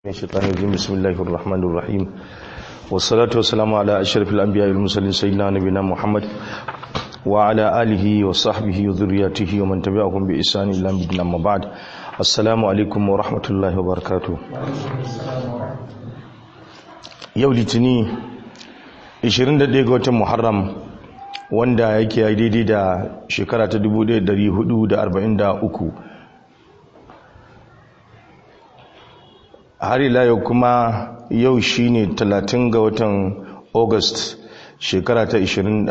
الشيطان الرجيم بسم الله الرحمن الرحيم والصلاة والسلام على أشرف الأنبياء والمرسلين سيدنا نبينا محمد وعلى آله وصحبه وذرياته ومن تبعهم بإحسان إلى يوم أما بعد السلام عليكم ورحمة الله وبركاته yau litini 21 ga watan muharram wanda yake daidai da shekara ta 1443 har ila yau kuma yau shine 30 ga watan august shekara ta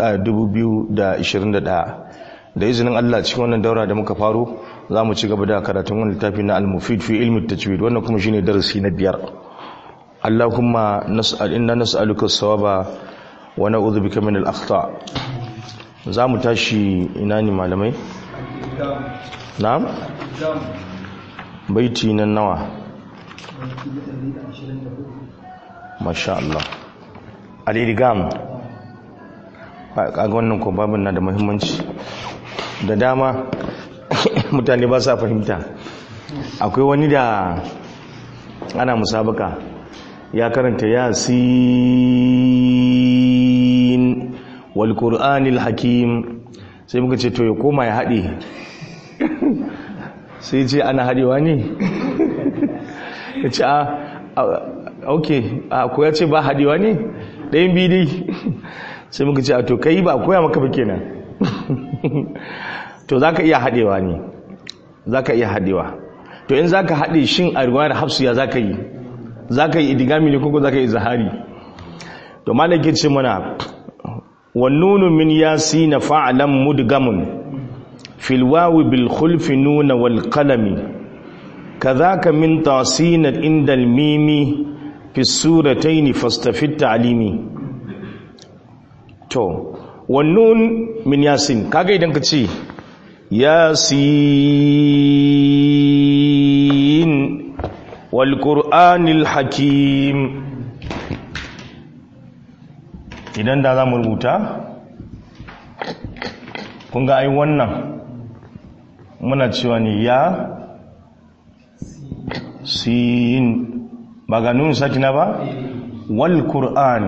2021 da izinin allah cikin wannan daura da muka faro za mu ci gaba da karatun wani littafi na al-mufid fi ilmi tajwid wannan kuma shine darasi na biyar allahumma nas'al inna nas'aluka as-sawaba wa na'udhu bika min al-akhta za mu tashi ina ne malamai na'am baiti nan nawa masha Allah al-idgham kaga wannan ko babin na da muhimmanci da dama mutane ba sa fahimta akwai wani da ana musabaka ya karanta yasin wal qur'anil hakim sai muka ce to ya koma ya haɗe sai ce ana haɗewa ne ya ce a ok a ko ya ce ba haɗewa ne ɗayan bidi sai muka ce a to kai ba koya maka ba kenan to za ka iya haɗewa ne za ka iya haɗewa to in za ka haɗe shin a rigwayar hafsu ya za ka yi za ka yi idigami ne kuka za ka yi zahari to malake ce mana wannunu min yasi na fa'alan mudgamun filwawi bil khulfi nuna wal qalami kadhaka min tasina inda al mimi fi suratayn fastafid ta'limi to wannun min yasin kaga idan ka ce yasin walƙur'anil hakim idan da za mu rubuta kun ga ai wannan muna cewa ne ya sin ba ga nuna sakina ba walƙur'an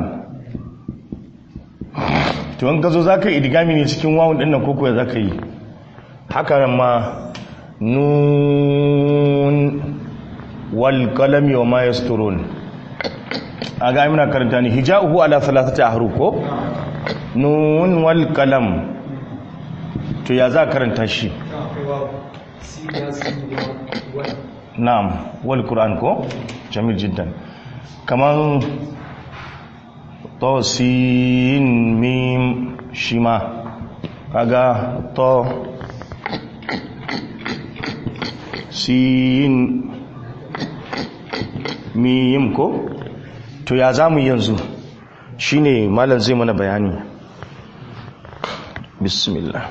to in ka zo za ka yi idigami ne cikin wawon ɗinnan koko ya za ka yi haka ma nun walƙalami wa ma yasturun a ga muna karanta ne hija'uhu ala thalathati ahruf ko nun wal qalam to ya za karanta shi na'am wal qur'an ko jamil jiddan kaman to sin mim shima kaga to sin miyim ko to ya zamu yanzu shine malam zai mana bayani bismillah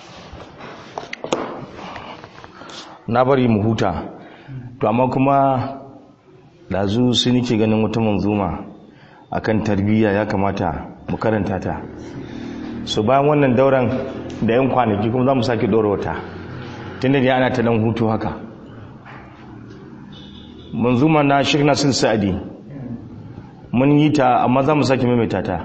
na bari mu huta to amma kuma dazu su nike ganin wata manzuma akan tarbiyya ya kamata mu karanta ta so bayan wannan dauran da yan kwanaki kuma za mu sake dora wata tunda da ana ta dan hutu haka manzuma na Sheikh Nasir Sa'di mun yi ta amma za mu sake maimaita ta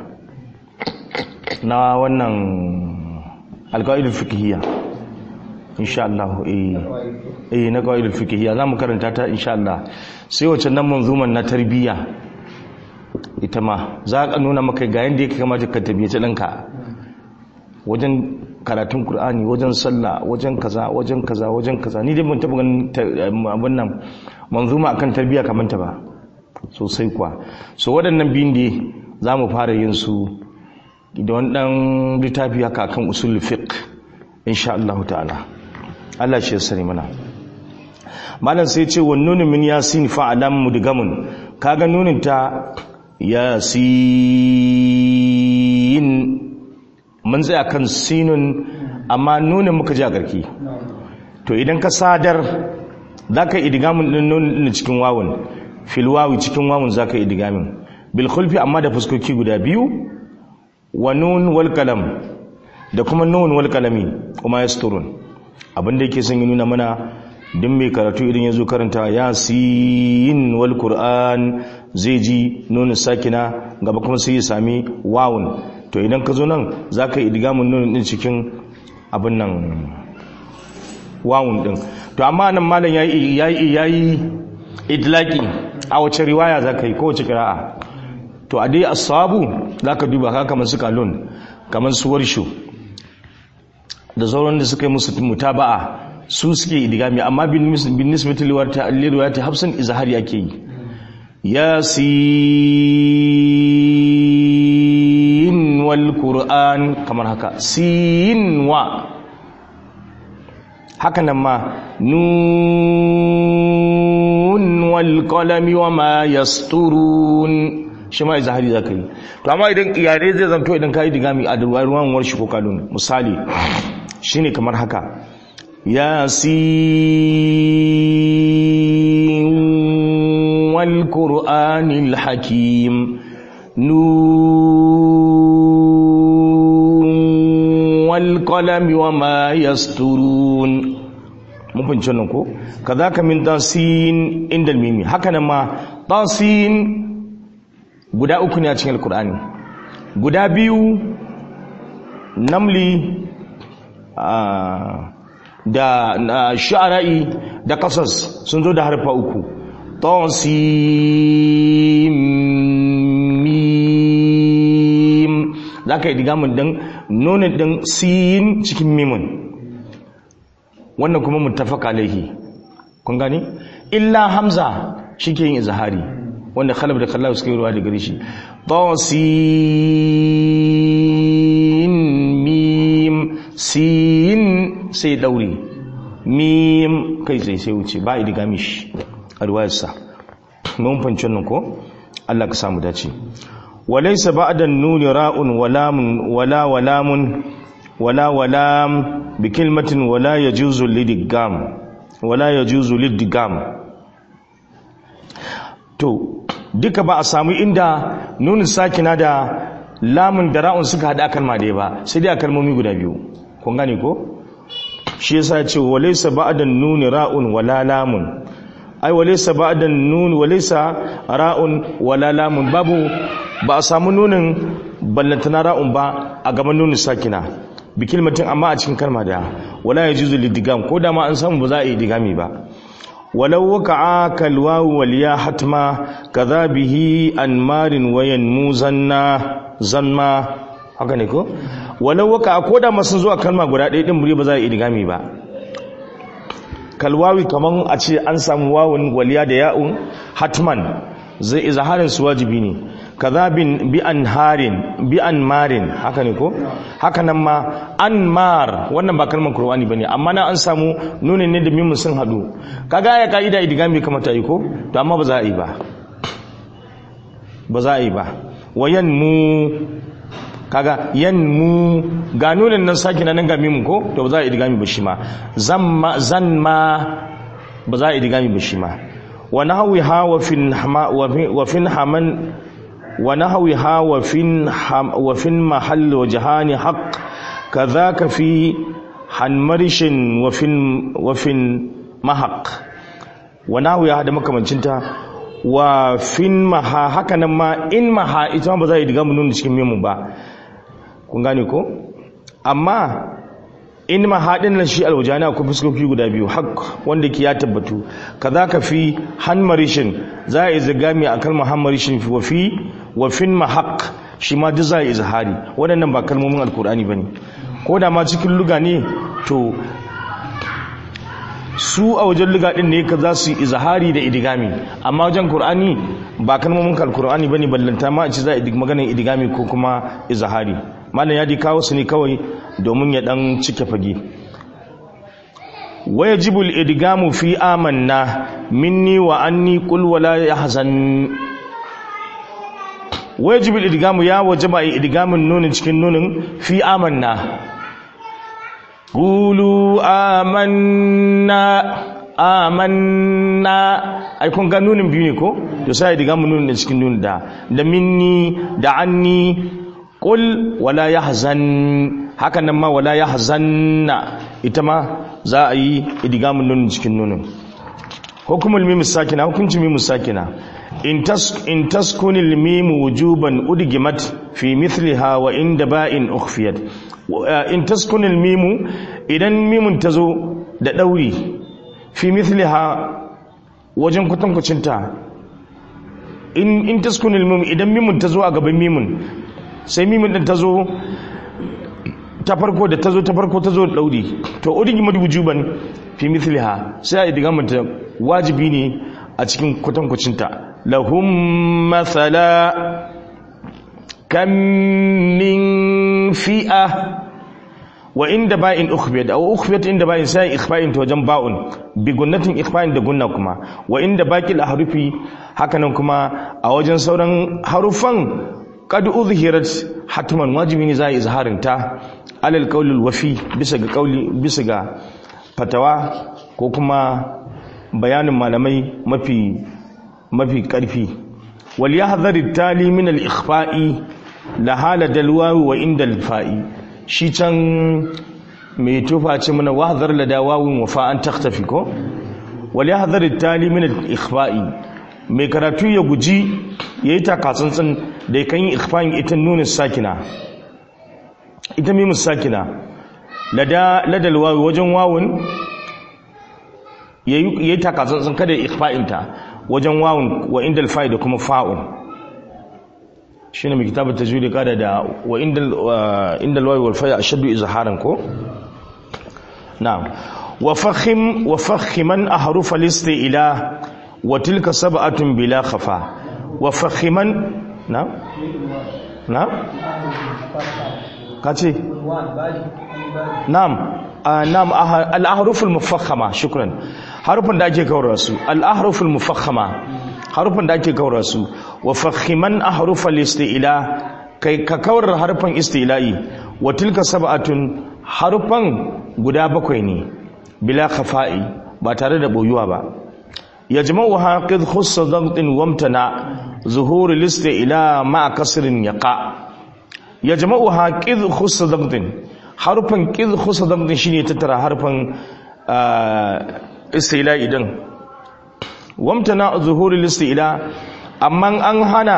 na wannan alqaidul fiqhiyya insha Allah eh eh na qaidul fiqhiyya za mu karanta ta insha Allah sai wace nan manzuman na tarbiyya ita ma za ka nuna maka ga yanda yake kamata ka tabbace danka wajen karatun Kur'ani wajen sallah wajen kaza wajen kaza wajen kaza ni dai ban taba ganin abin nan manzuma akan tarbiyya kamar ta ba sosai kuwa so waɗannan biyun da za mu fara yin su da wani ɗan littafi haka kan usul fiqh insha Allah ta'ala Allah shi ya sani mana malam sai ce wa nunin min yasin fa alam mudgamun kaga nunin ta yasin mun tsaya kan sinun amma nunin muka ji a garki to idan ka sadar za ka idigamin ɗin nunin cikin wawun filwawi cikin wawun za ka idigamin bilkulfi amma da fuskoki guda biyu wa nun wal kalam da kuma nun wal kalami kuma ya abinda yake son yi nuna mana duk mai karatu idan ya zo karanta yasin wal qur'an zai ji nunin sakina gaba kuma sai ya sami wawun to idan ka zo nan za ka yi idgamun nunin din cikin abin nan wawun din to amma nan malam yayi yayi yayi idlaki a wace riwaya za ka yi ko wace kira'a to a dai asabu za ka duba haka kamar su kalun kamar su warshu da sauran da suka yi musu mutaba'a su suke idigami amma bin nisbati liwayati hafsan izhari ake yi yasin wal qur'an kamar haka sin wa haka nan ma nun wal qalami wa ma yasturun shi ma izhari zaka yi to amma idan iyare zai zanto idan kai digami a ruwan warshi ko kalun misali shine kamar haka yasin wal qur'anil hakim nun wal qalami wa ma yasturun mun fahimci wannan ko kazaka min tasin indal mimi haka nan ma tasin guda uku ne a cikin alkur'ani guda biyu namli da sha'ara'i da kasas sun zo da harfa uku tosimim za ka yi digamun din nonin din siyin cikin mimun wannan kuma mutafaka alaihi kun gani illa hamza shi ke yin izahari wanda khalaf da khalaf suka yi ruwa da gare shi sin mim sin sai daure mim kai sai sai wuce ba idiga mishi a ruwayarsa mun fanci wannan ko Allah ka samu dace walaysa ba'da nuni ra'un walamun wala walamun wala walam bi kalmatin wala yajuzu lidigam wala yajuzu lidigam to duka ba a samu inda nunin sakina da lamun da ra'un suka hada kalma da ba sai dai a kalmomi guda biyu kun gane ko shi yasa ya ce walaysa ba'da nuni ra'un wala lamun ai walaysa ba'da nun walaysa ra'un wala lamun babu ba a samu nunin ballantana ra'un ba a gaban nunin sakina bi kilmatin amma a cikin kalma da wala yajuzu lidigam ko da ma an samu ba za a yi digami ba ولو وقع كالواو واليا حتما كذا به أنمار وينمو زنا زنما haka ne ko walau waka ko da masu zuwa kalma guda ɗaya ɗin muri ba za a yi idigami ba kalwawi kaman a ce an samu wawun waliya da ya'un hatman zai izaharin su wajibi ne kaza bin bi an harin bi an marin haka ne ko haka nan ma an mar wannan ba kalmar qur'ani bane amma na an samu nunin ne da mimun sun hadu kaga ya kaida idigami kamar ta yi ko to amma ba za a yi ba ba za a yi ba wayan mu kaga yan mu ga nunin nan saki nan ga mimun ko to ba za a yi idigami ba shi ma zamma zanma ba za a yi idigami ba shi ma wa nahwiha wa fin wa fin haman ونهوها وفين حم وفين محل وجهان حق كذاك في حنمرش وفين وفين محق ونهوها هذا makamancinta wa fin maha haka nan ma in maha ita ba za a yi diga mun cikin memu ba kun gane ko amma in mahaɗin nan shi alwajana ko fuskoki guda biyu hak wanda ke ya tabbatu kaza ka fi hanmarishin za a yi zagami a kalmar hanmarishin wa fi wa fin mahaq shi ma duk za a yi izhari waɗannan ba kalmomin alkur'ani ba ne ko da ma cikin luga ne to su a wajen luga ɗin ne ka za su yi izhari da idigami amma wajen kur'ani ba kalmomin alkur'ani ba ne ballanta ma a ci za a yi maganin idigami ko kuma izhari malam ya di kawo su ne kawai domin ya dan cike fage wajibul idgamu fi amanna minni wa anni qul wala yahzan wajibul idgamu ya wajaba idgamin nunin cikin nunin fi amanna qulu amanna amanna ai kun ga nunin biyu ne ko to sai idgamin nunin cikin nunin da da minni da anni qul wala yahzan hakan nan ma wala ya hazanna ita ma za a yi idigamin nunin cikin nunin hukumul mimu sakina hukuncin mimu sakina in tas in taskunil mimu wujuban udgimat fi mithliha wa inda ba'in ukhfiyat in taskunil mimu idan mimun tazo da dauri fi mithliha wajen kwatankwacinta in in taskunil mimu idan mimun tazo a gaban mimun sai mimun din tazo ta farko da tazo ta farko tazo da dauri to udgimat wujuban fi mithliha sai a idigamanta wajibi ne a cikin kwatankwacinta lahum mathala kam min fi'a wa inda ba'in ukhbiyat aw ukhbiyat inda ba'in sai ikhfa'in to wajen ba'un bi gunnatin ikhfa'in da gunna kuma wa inda baqil ahrufi hakanan kuma a wajen sauran harufan qad uzhirat hatman wajibi ne za a izharin ta alal qawlil wafi bisa ga qawli bisa ga fatawa ko kuma bayanin malamai mafi mafi ƙarfi wal yahdhar tali min al ikhfa'i la hala dalwawi wa inda al fa'i shi can mai tufa ce mana wahdhar la dawawi wa fa an takhtafi ko wal yahdhar tali min al ikhfa'i mai karatu ya guji yayi takatsantsan da kan yi ikhfa'in ita nunin sakina ita mimus sakina lada ladal wawi wajen wawun yayi takatsantsan kada ikhfa'inta wajen wawun wa indal fa'i da kuma fa'un shine mai kitabar tajwid kada da wa indal indal wawi wal fa'i ashaddu izharan ko na'am wa fakhim wa fakhiman ahruf al ila wa tilka sab'atun bila khafa wa fakhiman na'am na'am kace na'am na'am al-ahruf al-mufakhama shukran harufan da ake kawar su al-ahruf al-mufakhama harufan da ake kawar su wa fakhiman ahruf al-isti'la kai ka kawar harufan isti'la'i wa tilka sab'atun harufan guda bakwai ne bila khafa'i ba tare da boyuwa ba yajma'uha qid khussa dagtin wamtana zuhur al-isti'la ma'a kasrin yaqa yajma'uha qid khussa dagtin harfan ƙiz kusa damdin shi ne tattara harfan istila idan wamta na zuhurin istila amma an hana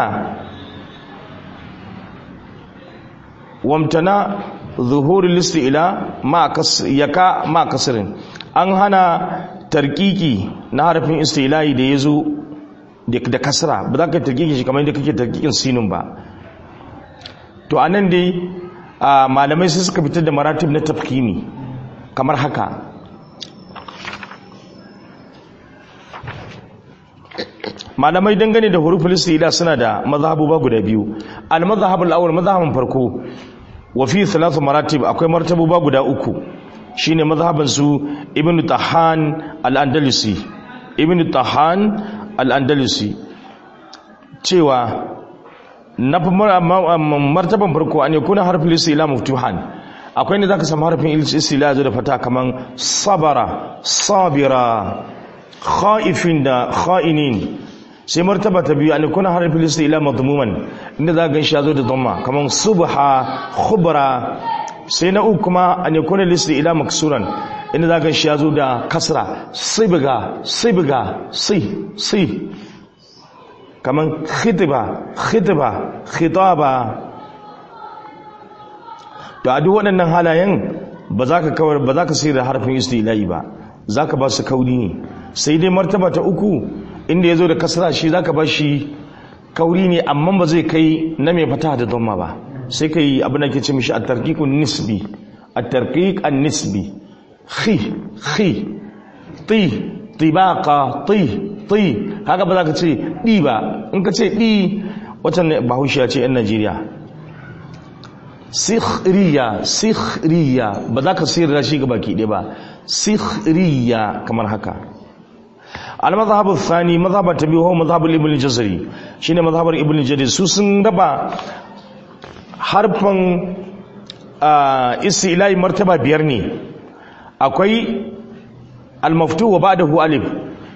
wamta na zuhurin istila yaka ma kasirin an hana tarkiki na harfin istila'i da ya zo da kasra ba za ka tarkiki shi kamar yadda kake tarkikin sinin ba to anan dai malamai sai suka fitar da maratib na tafkimi kamar haka malamai dangane da huruful istila suna da mazhabu ba guda biyu al-mazhabul awwal mazhabin farko wa fi thalath maratib akwai martabu ba guda uku shine mazhaban su ibnu tahan al-andalusi ibnu tahan al-andalusi cewa na martaban farko an yakuna harfin istila maftuhan akwai ne zaka samu harfin istila da fata kaman sabara sabira khaifin da kha'inin sai martaba ta biyu an yakuna harfin istila madmuman inda za ga shi yazo da dhamma kaman subha khubra sai na uku kuma an yakuna istila maksuran inda za ga shi yazo da kasra sibga sibga si si kaman khitba khitba khitaba to a duk waɗannan halayen ba za ka kawar ba za ka sai da harfin istila'i ba za ka ba su kauri ne sai dai martaba ta uku inda ya zo da kasra shi za ka ba shi kauri ne amma ba zai kai na mai fata da dhamma ba sai ka yi abin da ke ce mishi a tarkikun nisbi a tarkik an nisbi khi khi ti tibaka ti ti haka ba za ka ce ɗi ba in ka ce ɗi watan bahaushiya ce 'yan najeriya sikhriya sikhriya ba za ka sirra shi ga baki ɗaya ba sikhriya kamar haka al-mazhab ath-thani mazhab ta biyu huwa mazhab ibn al-jazari shine mazhabar ibn al-jazari su sun raba harfan istilahi martaba biyar ne akwai al-maftu wa ba'dahu alif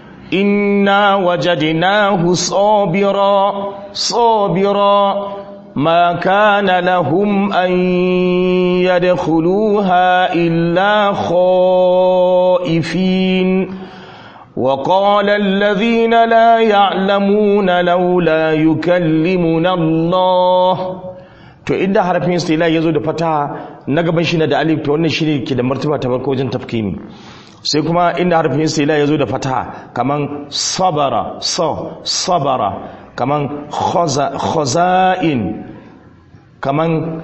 inna wajadnahu sabira sabira ما كان لهم أن يدخلوها إلا خائفين وقال الذين لا يعلمون لولا يكلمنا الله to inda harafin istila ya zo da fataha na gaban shi na da alif to wannan shine ke da martaba ta farko wajen tafkimi sai kuma inda harafin istila ya zo da fataha kaman sabara so sabara kaman khaza'in kaman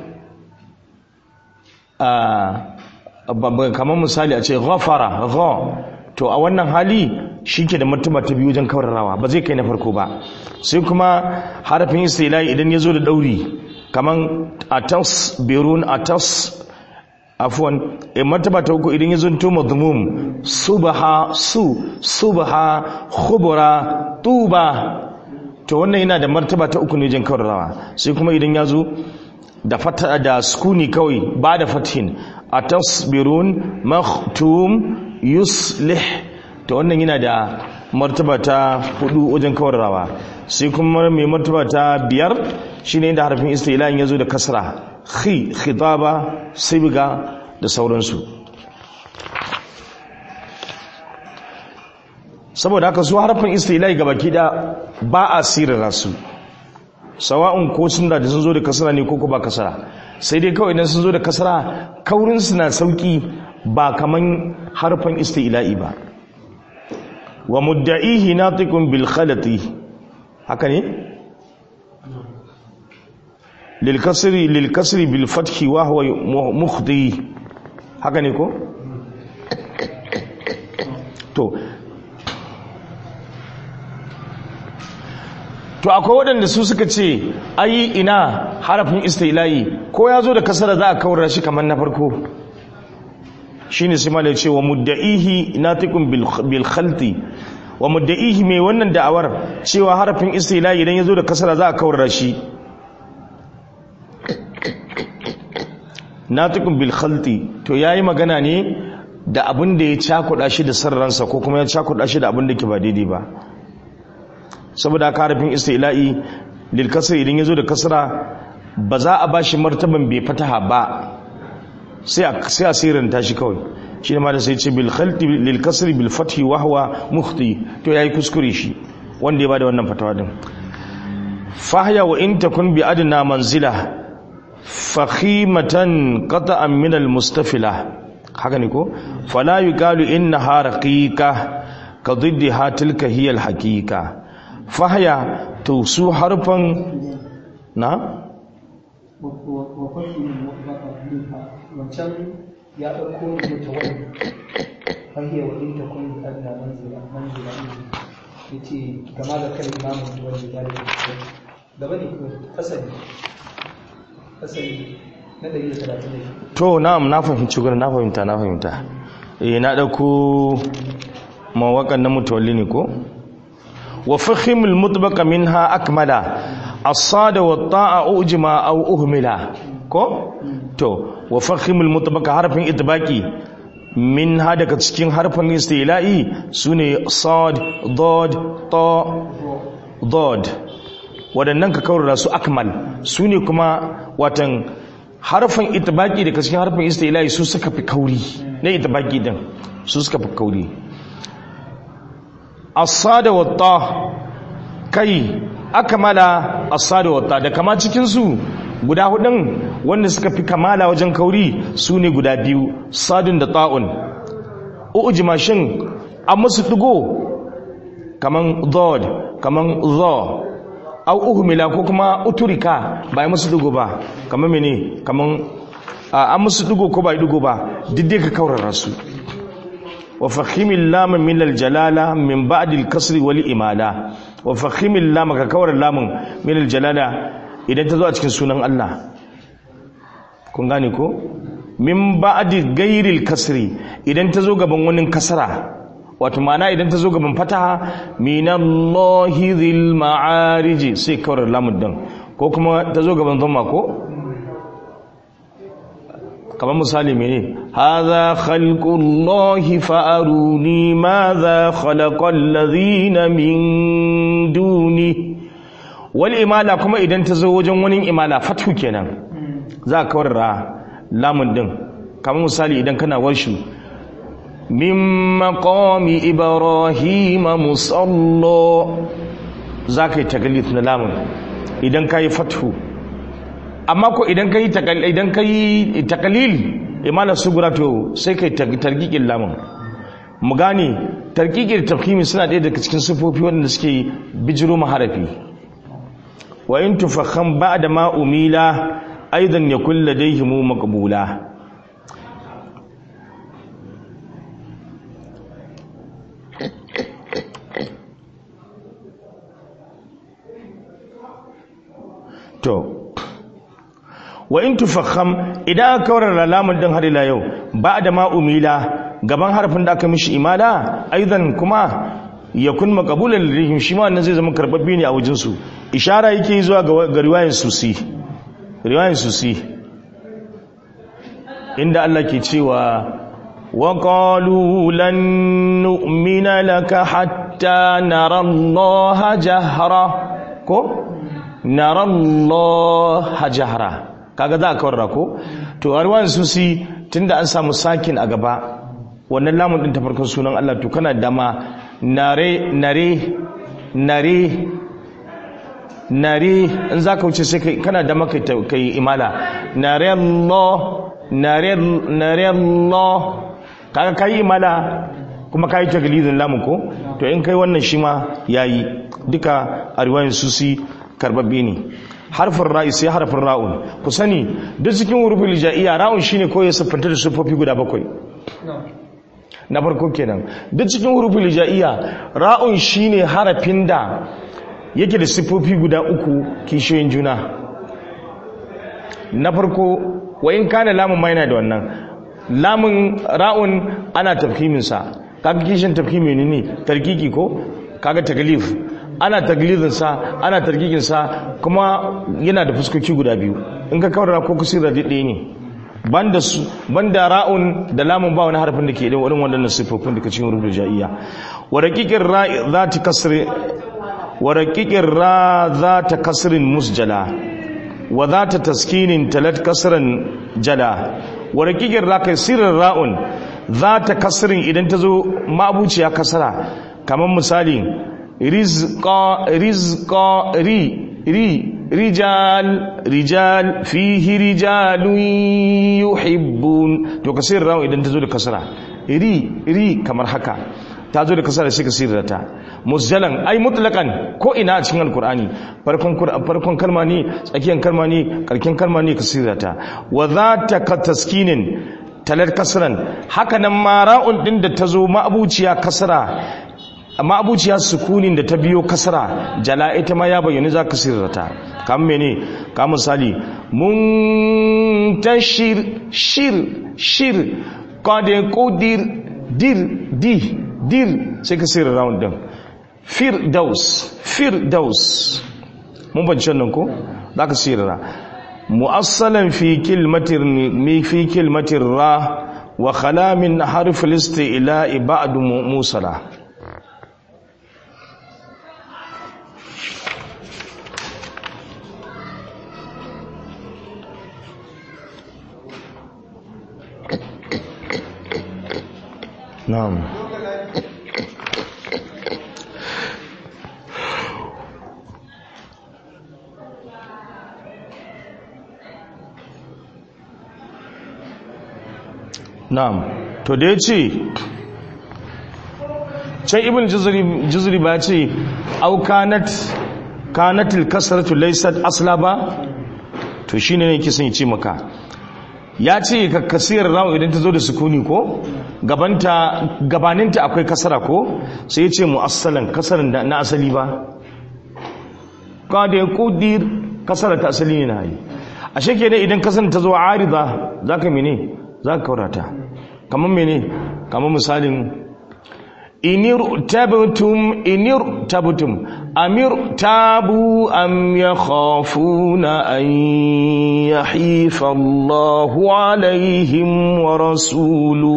kaman misali a ce ghafara gha to a wannan hali shi ke da martaba ta biyu wajen kawararawa ba zai kai na farko ba sai kuma harafin istila idan ya zo da dauri kaman atas birun atas afwan e martaba ta uku idan ya zunto madmum subha su subha khubra tuba to wannan yana da martaba ta uku ne jin kawarrawa sai kuma idan ya zo da fata da sukuni kawai ba da fathin atasbirun maktum yuslih to wannan yana da martaba ta hudu wajen kawarrawa sai kuma mai martaba ta biyar shine inda harfin istilahin yazo da kasra khi khitaba sibga da sauransu saboda haka su harfin istilahi gabaki da ba a sirra su sawa'un ko sun da sun zo da kasra ne ko ko ba kasra sai dai kawai idan sun zo da kasra kaurin su na sauki ba kaman harfin istilahi ba wa mudda'ihi natiqun bil khalati haka ne lil kasri lil kasri bil fathi wa huwa mukhdi haka ne ko to to akwai waɗanda su suka ce ayi ina harafin istilahi ko ya zo da kasara za a kawar shi kamar na farko shine sai malai ce wa mudda'ihi natiqun bil khalti wa mudda'ihi mai wannan da'awar cewa harafin istilahi idan ya zo da kasara za a kawar shi natiqun bil khalti to yayi magana ne da abin da ya cakuɗa shi da sarransa ko kuma ya cakuɗa shi da abin da ke ba daidai ba saboda harafin istila'i lil kasri idan yazo da kasra ba za a bashi martaban bai fataha ba sai a sai asirin tashi kawai shine ma da sai ce bil khalti lil kasri bil fathi wa huwa mukhti to yayi kuskure shi wanda ya bada wannan fatawa din fahya wa in takun bi adna manzila fakhimatan qata'an min al mustafila haka ne ko fala yuqalu innaha raqiqa ka diddiha tilka hiya al haqiqa fahya to su harfan na wancan ya ɗauko rubuta wani fahiyar wadin ta kun adna manzila manzila ya ce gama da kan imamun wani ya da gaba ne ko fasali fasali na ɗari da talatin da to na'am na fahimci gurin na fahimta na fahimta eh na ɗauko mawaƙan na mutawalli ne ko وفخم المطبق منها أكمل الصاد والطاء أجمع أو أهملا كو تو وفخم المطبق حرف إطباقي من هذا كتشكين حرف الاستيلائي سوني صاد ضاد طاء ضاد waɗannan ka kaurara su akmal su ne kuma watan harfin itibaki da cikin harfin istilahi su suka fi kauri na itibaki din su suka fi kauri asada wata kai akmala asada wata da kama cikin su guda hudun wanda suka fi kamala wajen kauri su ne guda biyu sadun da ta'un ujima shin an musu digo kaman dhod kaman dho au uhmila ko kuma uturika ba yi musu digo ba kaman mene kaman an musu digo ko ba yi digo ba duk dai ka kaurara su وفخم اللام من الجلالة من بعد الكسر والإمالة وفخم اللام ككور اللام من الجلالة إذا تزوى cikin sunan Allah kun gane ko min ba'di ghairil kasri idan tazo gaban wani kasara wato ma'ana idan tazo gaban fataha minallahi dhil ma'arij sai kawar lamun din ko kuma tazo gaban dhamma ko kamar misali mene hadha khalqullahi fa'aruni madha khalaqal ladhina min duni wal imala kuma idan ta zo wajen wani imala fathu kenan za ka kawar ra lamun din kamar misali idan kana warshu min maqami ibrahima musalla za ka yi tagalif na lamun idan ka yi fathu amma ko idan ka yi idan ka yi takalil imala sugura to sai ka yi targikin lamun mu gane tarkikin tafhimi suna ɗaya daga cikin sufofi waɗanda suke bijiro maharafi wa in tufakham ba'da ma umila aidan yakul ladayhim maqbula to wa in tufakham idan aka kawar lamun din har ila yau ba'da ma umila gaban harfin da aka mishi imala aidan kuma yakun maqbulan lirihim shi ma wannan zai zama karbabbe ne a wajen su ishara yake zuwa ga riwayan susi riwayan susi inda Allah ke cewa wa qalu lan nu'mina laka hatta nara Allah jahra ko nara Allah jahra kaga za ka warra ko to a riwayan susi tunda an samu sakin a gaba wannan lamun din ta farkon sunan Allah to kana dama nare nare nare nare in za ka wuce sai kai kana dama kai kai imala nare Allah nare nare Allah kaga kai imala kuma kai taglidin lamun ko to in kai wannan shi ma yayi duka a riwayan susi karbabbe ne harfin ra'i sai harfin ra'un ku sani duk cikin hurufin hijaiya ra'un shine ko ya siffanta da siffofi guda bakwai na farko kenan duk cikin hurufin hijaiya ra'un shine harafin da yake da siffofi guda uku kishiyoyin juna na farko wa in kana lamun ma yana da wannan lamun ra'un ana tafhimin sa kaga kishin tafhimi ne ne tarkiki ko kaga taglif ana taglizinsa ana tarkikinsa kuma yana da fuskoki guda biyu in ka kawar ko kusura ɗaya ne banda su banda ra'un da lamun ba wani harfin da ke da wani wannan sifofin da ke cikin rubul ja'iyya wa raqiqir ra za ta kasri wa raqiqir ra za ta kasrin musjala wa za ta taskinin talat kasran jala wa raqiqir ra kai sirrin ra'un za ta kasrin idan ta zo mabuciya kasara kamar misali rizqa rizqa ri ri rijal rijal fihi rijalun yuhibbun to kasir rawu idan ta zo da kasara ri ri kamar haka ta zo da kasara sai kasir ta musjalan ai mutlaqan ko ina a cikin alqur'ani farkon farkon kalma ne tsakiyan kalma ne karkin kalma ne kasir ta wa zata ka taskinin talar kasran haka nan ma ra'un din da ta zo ma'abuciya kasra amma abuciya sukunin da ta biyo kasara jala ita ma ya bayyana za ka sirrata kam mene ka misali muntashir shir shir qad qudir dir di dir sai ka sirra round din firdaus firdaus mun bance nan ko za ka sirra mu'assalan fi kilmatir mi fi kilmatir ra wa khala min harf al-isti'la ba'd musala نعم na'am to da ya ce can ibn jizri ba ce au kanat kanatil kasratu laysat asla ba to shine ne kisan ce maka ya ce ka kasiyar rawu idan ta zo da sukuni ko gabanta gabaninta akwai kasara ko sai ya ce mu'assalan kasaran da na asali ba kada ya kudir kasara ta asali ne na yi a sheke ne idan kasan ta zo arida za ka mene za ka kaurata kamar mene kamar misalin inir tabtum inir tabtum amir tabu am yakhafuna an yahifa Allahu alaihim wa rasulu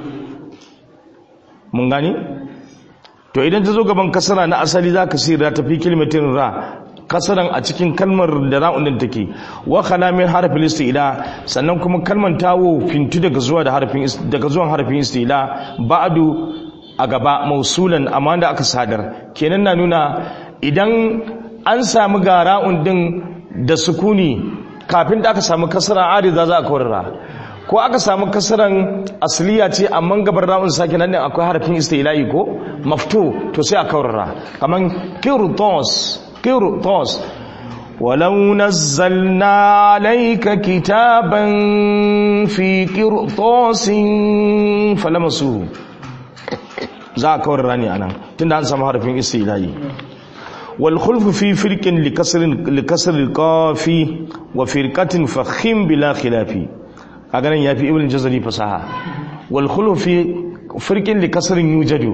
mun gani to idan ta zo gaban kasara na asali zaka sirra ta fi kilmatin ra kasaran a cikin kalmar da ra'un din take wa khala min harfin istila sannan kuma kalmar tawo fintu daga zuwa da harfin daga zuwan harfin istila ba'du a gaba mausulan amma da aka sadar kenan na nuna idan an samu ga ra'un din da sukuni kafin da aka samu kasara ariza za a kawarra ko aka samu kasaran asliya ce amma gabar ra'un sake nan din akwai harfin istila'i ko maftu to sai a kawarra kaman qirtos qirtos ولو نزلنا عليك كتابا في قرطاس فلمسوه za a kawar rani anan tunda an samu harfin istilahi wal khulfu fi firqin li kasrin li kasr al qafi wa firqatin fakhim bila khilafi kaga nan yafi ibn jazari fasaha wal khulfu fi firqin li kasrin yujadu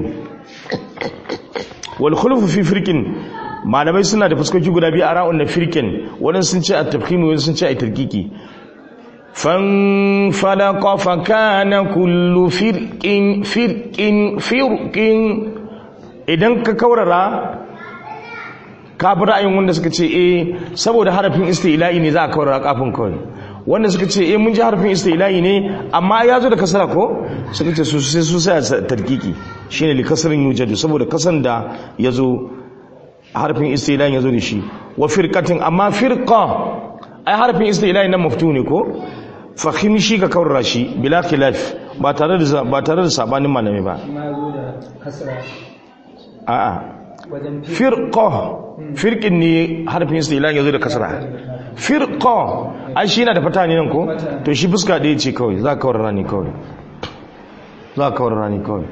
wal khulfu fi firqin malamai suna da fuskoki guda biyu a ra'un na firqin wadansu sun ce at tafkhim wadansu sun ce ay tarkiki فانفلق فكان كل فرق فرق فرق idan ka kaurara ka bi ra'ayin wanda suka ce eh saboda harafin istila'i ne za a kaurara kafin kawai wanda suka ce eh mun ji harafin istila'i ne amma ya zo da kasara ko suka ce su sai su sai tarkiki shine li kasrin yujadu saboda kasan da ya zo harafin istila'i ya zo da shi wa firqatin amma firqa ai harafin istila'i nan maftu ne ko fahim shi ka kaurara shi bila khilaf ba tare da ba tare da sabanin malami ba ma ya zo da kasra a'a wajen fi firqa firqin ne harfin istila'i ya zo da kasra firqa ai shi yana da fata ne nan ko to shi fuska ɗaya ce kawai za ka kaurara ne kawai za ka kaurara ne kawai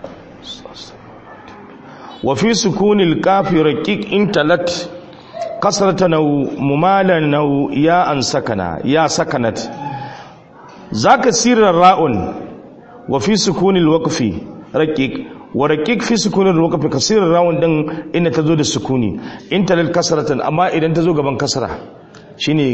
wa fi sukunil kafi raqiq intalat kasrata nau mumalan nau ya an sakana ya sakanat zaka sirar ra'un wa fi sukunil waqfi raqiq wa raqiq fi sukunil waqfi kasirar ra'un din inda tazo da sukuni intalal kasratan amma idan tazo gaban kasra shine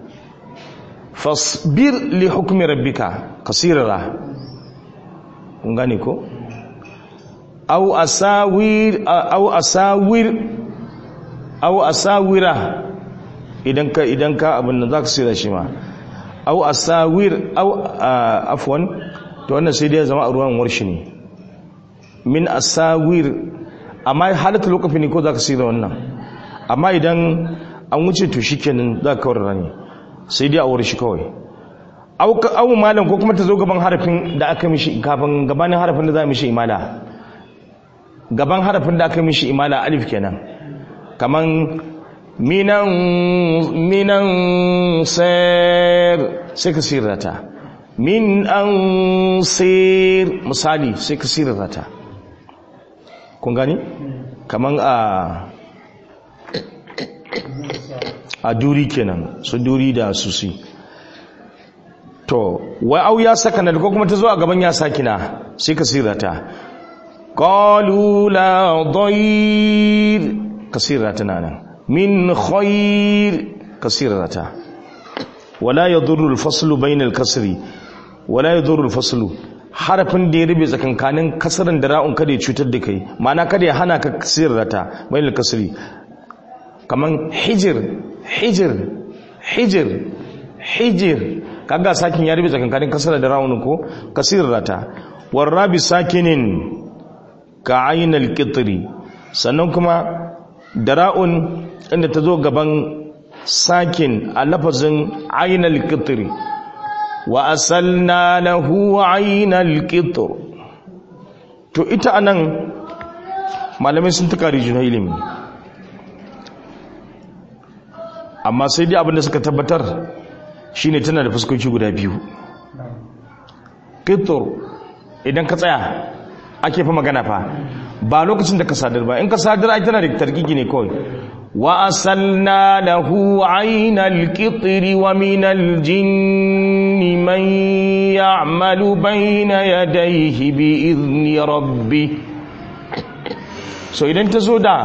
fasbir li hukmi rabbika kasirara kun gane ko aw asawir aw asawir aw asawira idan ka idan ka abin nan zaka sira shi ma aw asawir aw afwan to wannan sai dai zama a ruwan warshi ne min asawir amma halatu lokaci ne ko zaka sira wannan amma idan an wuce to shikenan zaka kawar ne sai dai a warshi kawai aw aw malam ko kuma ta zo gaban harafin da aka mishi kafin gabanin harafin da za mishi imala gaban harafin da aka mishi imala alif kenan kaman minan minan sir sai ka sirrata min an sir misali sai ka sirrata kun gani kaman a a duri kenan su duri da susi to wai au ya sakana ko kuma ta zo a gaban ya sakina sai ka sirrata qalu la dhayr kasira tana nan min khair kasira ta wala yadurru al-faslu bayna al-kasri wala yadurru al-faslu harafin da ya rube tsakankanin kasaran da ra'un kada ya cutar da kai ma'ana kada ya hana ka kasira ta bayna al-kasri kaman hijir hijir hijir hijir kaga sakin ya rube tsakankanin kasara da ra'un ko kasira ta warabi sakinin ka ainal qitri sannan kuma dara'un inda ta zo gaban sakin a lafazin ainal qitri wa asalna lahu ainal qitr to ita anan malamai sun tuka rijin ilimi amma sai dai abinda suka tabbatar shine tana da fuskoki guda biyu qitr idan ka tsaya ake fa magana fa ba lokacin da ka sadar ba in ka sadar ai tana da tarkiki ne kawai wa asalna lahu aynal qitri wa min al jinni man ya'malu bayna yadayhi bi idni rabbi so idan ta zo da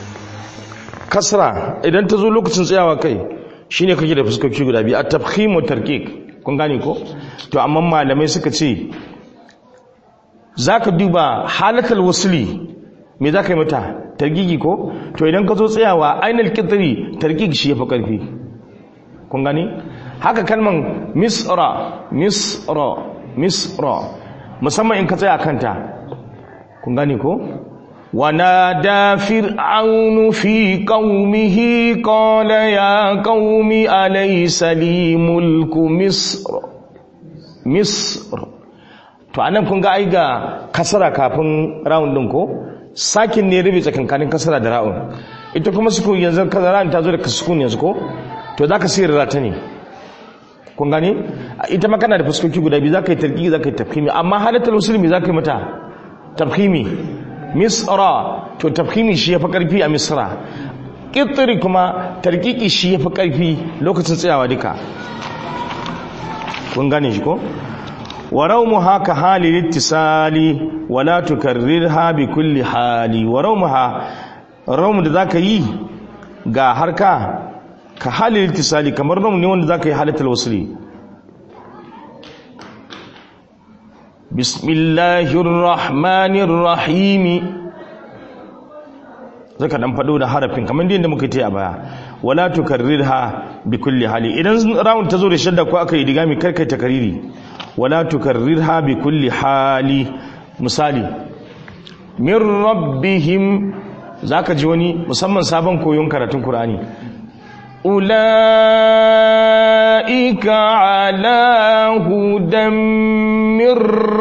kasra idan ta zo lokacin tsayawa kai shine kake da fuskoki guda biyu at-tafkhim wa tarkik kun gane ko to amma malamai suka ce za ka duba halatar wasuli me za ka yi mata targigi ko to idan ka zo tsayawa ainihin kitri targigi shi ya fi ƙarfi kun gani haka kalman misra misra misra musamman in ka tsaya kanta kun gani ko ونادى فرعون في قومه قال يا قوم أليس لي ملك مصر مصر to anan kun ga ai ga kasara kafin round din ko sakin ne rubi tsakankanin kasara da ra'un ita kuma sukun yanzu kasara ta zo da sukun yanzu ko to zaka sirra ta ne kun gane ita ma kana da fuskoki guda biyu zaka yi tarki zaka yi tafhimi amma halatul muslimi zaka yi mata tafhimi misra to tafhimi shi yafi karfi a misra kitri kuma tarkiki shi yafi karfi lokacin tsayawa duka kun gane shi ko warawmuha ka hali littisali wala tukarrirha bi kulli hali warawmuha rawmu da zaka yi ga harka ka hali littisali kamar rawmu ne wanda zaka yi halatul wasli bismillahir rahmanir rahim zaka dan fado da harafin kamar yadda muka yi a baya wala tukarrirha bi kulli hali idan rawun ta zo da shadda ko aka yi digami karkai takariri wala tukarrirha bi kulli hali misali min rabbihim zaka ji wani musamman sabon koyon karatun qur'ani ulaika ala hudan min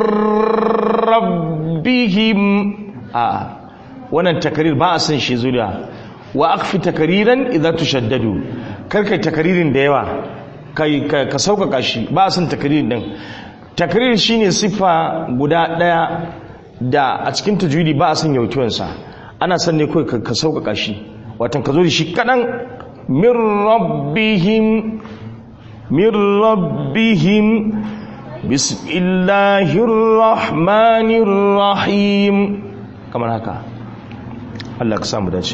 rabbihim a wannan takarir ba a san shi zuriya wa akfi takariran idza tushaddadu karkai takaririn da yawa kai ka sauƙaƙa shi ba a san takaririn din takarir shine siffa guda ɗaya da a cikin tajwidi ba a san yautuwansa ana san ne kawai ka sauƙaƙa shi watan ka zo da shi kaɗan min rabbihim min rabbihim bismillahir rahmanir rahim kamar haka Allah ka samu dace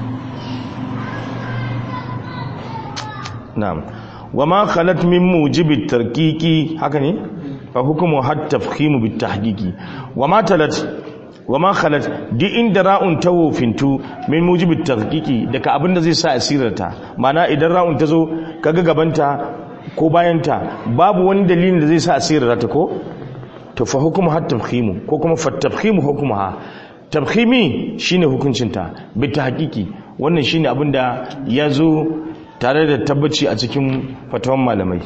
na'am wama khalat min mujibit tarkiki haka ne fa hukumu hat tafkhimu bit tahqiqi wama talat wama khalat di inda ra'un tawfintu min mujibit tarkiki daga abinda zai sa asirarta mana idan ra'un ta zo kaga gabanta ko bayanta babu wani dalilin da zai sa asirarta ko to fa hukumu hat tafkhimu ko kuma fa tafkhimu hukumuha tafkhimi shine hukuncinta bit tahqiqi wannan shine abinda ya zo tare da tabbaci a cikin fatawan malamai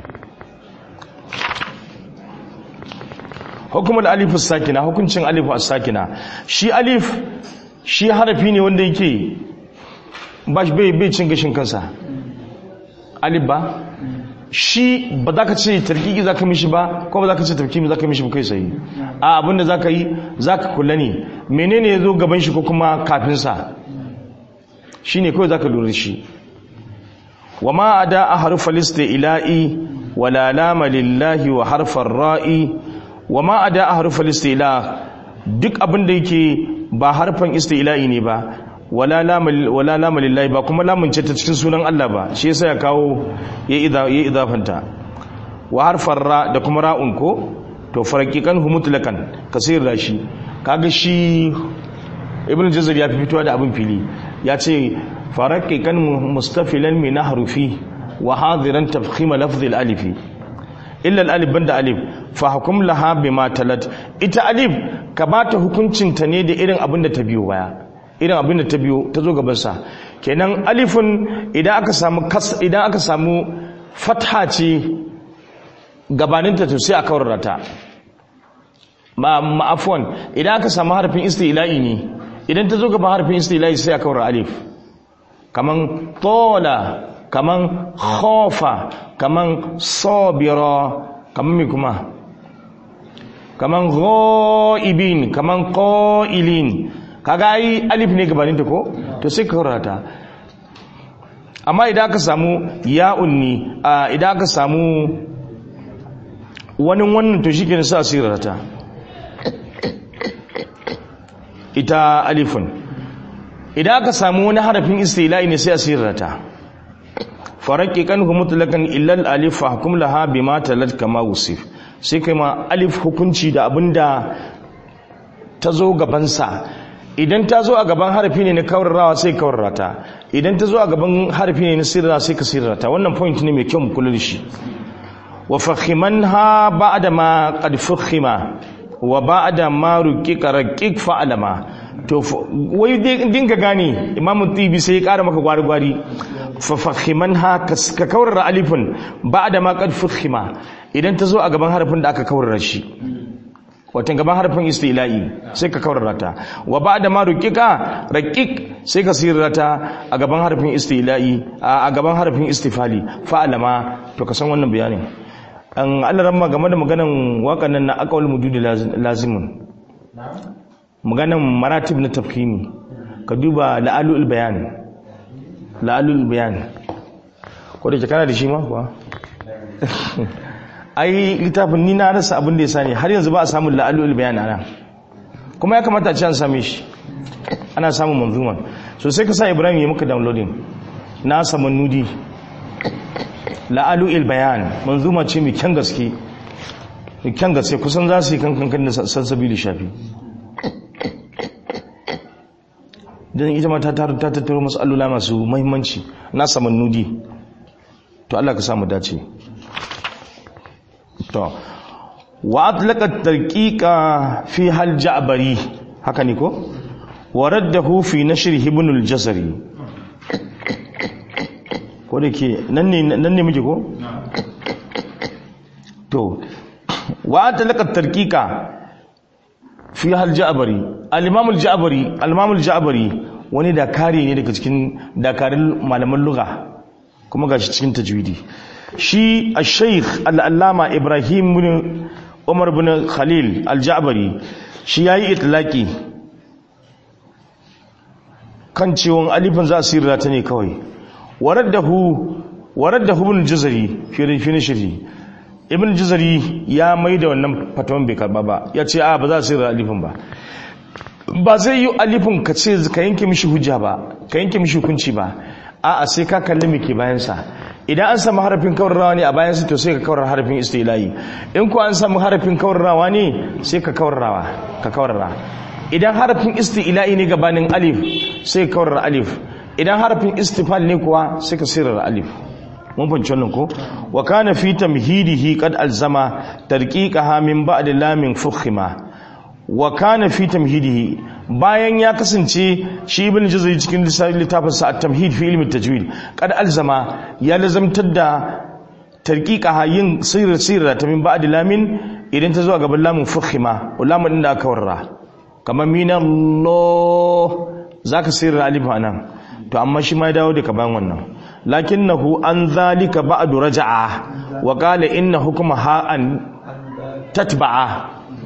hukumar alif sakina hukuncin alif sakina shi alif shi harafi ne wanda yake ba shi bai cin gashin kansa alif ba shi ba za ka ce tarkiki za ka mishi ba ko ba za ka ce tarkiki za ka mishi ba kai sai a abinda za ka yi za ka kula ne menene ya zo gaban shi ko kuma kafinsa shi ne kawai za ka lura shi وما أداء حرف الاستئلاء ولا لام لله وحرف الراء وما أداء حرف الاستئلاء duk abin da yake ba harfan istila'i ne ba wala lama lillahi ba kuma lamun ce ta cikin sunan Allah ba shi yasa ya kawo ya idafanta wa harfar ra da kuma ra'un ko to faraqiqan hu mutlakan kasir da shi kaga shi ibn jazar ya fi fitowa da abin fili ya ce faraqiqan mustafilan min harfi wa hadiran tafkhim lafz al-alif illa al-alif banda alif fa hukum laha bima talat ita alif ka bata hukuncin ta ne da irin abin da ta biyo baya irin abin da ta biyo ta zo gaban sa kenan alifun idan aka samu kas idan aka samu fatha ce gabaninta to sai a kaurara ta ma ma'afwan idan aka samu harfin istila'i ne idan ta zo gaban harfin istila'i sai a kaurara alif kaman tola kaman khofa kaman sabira kaman mai kuma kaman ghaibin kaman qailin kaga ai alif ne gabanin ta ko to sai ka karata amma idan aka samu ya'un ne idan aka samu wani wannan to shi ke sa sirrata ita alifun idan aka samu wani harafin istila'i ne sai a sirrata faraqiqan hu mutlaqan illa al-alif fa hukum laha bima talat kama usif sai kai ma alif hukunci da abinda ta zo gaban sa idan ta zo a gaban harafi ne na kawarrawa sai kawarrata idan ta zo a gaban harafi ne na sirra sai ka sirrata wannan point ne mai kyau mu kula da shi wa fakhimanha ba'da ma qad fukhima wa ba'da ma ruqiqa raqiq fa'alama to wai dinka gane imam tibi sai ya kara maka gwari gwari fa fakhimanha ka kawarra alifin ba'da ma qad fukhima idan ta zo a gaban harafin da aka kawarra shi watan gaban harfin istila'i sai ka kawarra ta wa ba'da ma ruqiqa raqiq sai ka sirrata a gaban harfin istila'i a gaban harfin istifali fa'alama to ka san wannan bayanin an Allah ramma game da maganan waƙan nan na aqwal mududi lazimun maganan maratib na tafhimi ka duba la'alul bayan la'alul bayan ko da kana da shi ma kuwa ai littafin ni na rasa abin da ya sani har yanzu ba a samun la'alul bayan ana kuma ya kamata a ci an same shi ana samun manzuman so sai ka sa ibrahim ya muka downloading na saman nudi la'alul bayan manzuma ce mai kyan gaske mai kyan gaske kusan za su yi kankan kan da sassabi da shafi don ita ma ta tattaro masu allula masu mahimmanci na saman nudi to Allah ka samu dace to wa atlaqa tarqiqa fi hal ja'bari haka ne ko wa raddahu fi nashr ibn al-jazari ko da ke nan ne nan ne muke ko to wa atlaqa tarqiqa fi hal ja'bari al-imam al-ja'bari al-imam al-ja'bari wani dakari ne daga cikin dakarun malaman lugha kuma gashi cikin tajwidi shi al-sheikh al-allama ibrahim bin umar bin khalil al-ja'bari shi yayi itlaki kan ciwon alifin za su yi ta ne kawai waraddahu waraddahu ibn jazari fi fi nashri ibn jazari ya mai da wannan fatawan bai karba ba ya ce a ba za su yi alifin ba ba zai yi alifin ka ce ka yanke mishi hujja ba ka yanke mishi hukunci ba a'a sai ka kalli me ke bayansa idan an samu harafin kawarrawa ne a bayansa to sai ka kawar harafin istilahi in ko an samu harafin kawarrawa ne sai ka kawarrawa ka kawarra idan harafin istilahi ne gabanin alif sai ka kawar alif idan harafin istifal ne kuwa sai ka sirar alif mun fahimci wannan ko wa kana fi tamhidihi qad alzama tarqiqaha min ba'd lamin fukhima wa kana fi tamhidihi bayan ya kasance shi ibn jazari cikin littafin sa at-tamhid fi ilmi tajwid qad alzama ya lazamtar da tarqiqaha yin sirr sirra ta min ba'd lamin idan ta zo gaban lamin fukhima lamun din da aka warra kamar minallah zaka sirra alif anan to amma shi ma ya dawo daga bayan wannan lakinnahu an zalika ba'du raja'a wa qala inna hukma ha'an tatba'a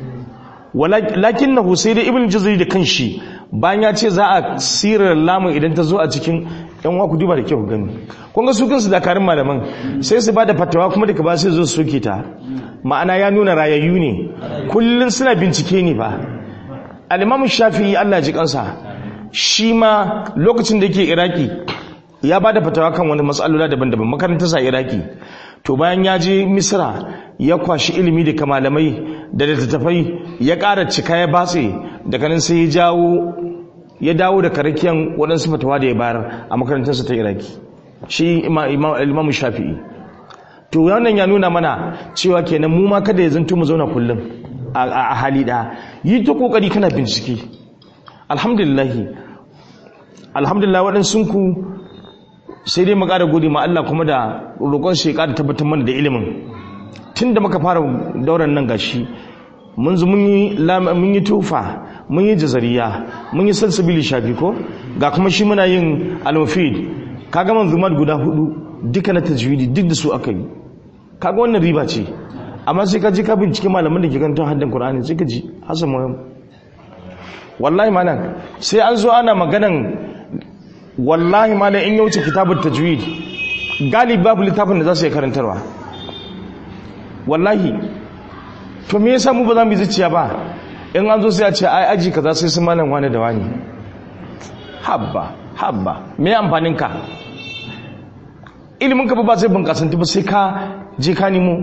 lakinnahu sai da ibn jazari da kanshi bayan ya ce za a sirar lamun idan ta zo a cikin yan wa ku duba da kyau gani kun ga su kansu dakarun malaman sai su bada fatawa kuma daga ba sai zo su soke ta ma'ana ya nuna rayayyu ne kullun suna bincike ne ba al-imam shafi'i Allah ji kansa shi ma lokacin da yake iraki ya ba da fatawa kan wani matsalola daban-daban makarantar sa iraki to bayan ya je misra ya kwashi ilimi da malamai da littattafai ya ƙara cika ya batse daga nan sai ya jawo ya dawo da karakiyan waɗansu fatawa da ya bayar a makarantarsa ta iraki shi imamu shafi'i to wannan ya nuna mana cewa kenan mu ma kada ya zanto mu zauna kullum a hali ɗaya yi ta ƙoƙari kana bincike alhamdulillahi alhamdulillah waɗansu ku sai dai mu ƙara gode ma Allah kuma da roƙon shi ƙara tabbatar mana da ilimin tun da muka fara dauran nan gashi mun zo mun yi mun yi tufa mun yi jazariya mun yi salsabili shafi ko ga kuma shi muna yin al-mufid kaga manzumat guda hudu duka na tajwidi duk da su aka yi kaga wannan riba ce amma sai ka je ka bincike malaman da ke kan haddan Qur'ani sai ka ji hasan muhim wallahi malam sai an zo ana maganan wallahi malam in ya wuce kitabun tajwid galibi babu littafin da za su yi karantarwa wallahi to me yasa mu ba za mu yi zuciya ba in an zo sai a ce ai aji kaza sai su malam wani da wani habba habba me amfanin ka ilimin ka ba sai bunkasanti ba sai ka je ka nemo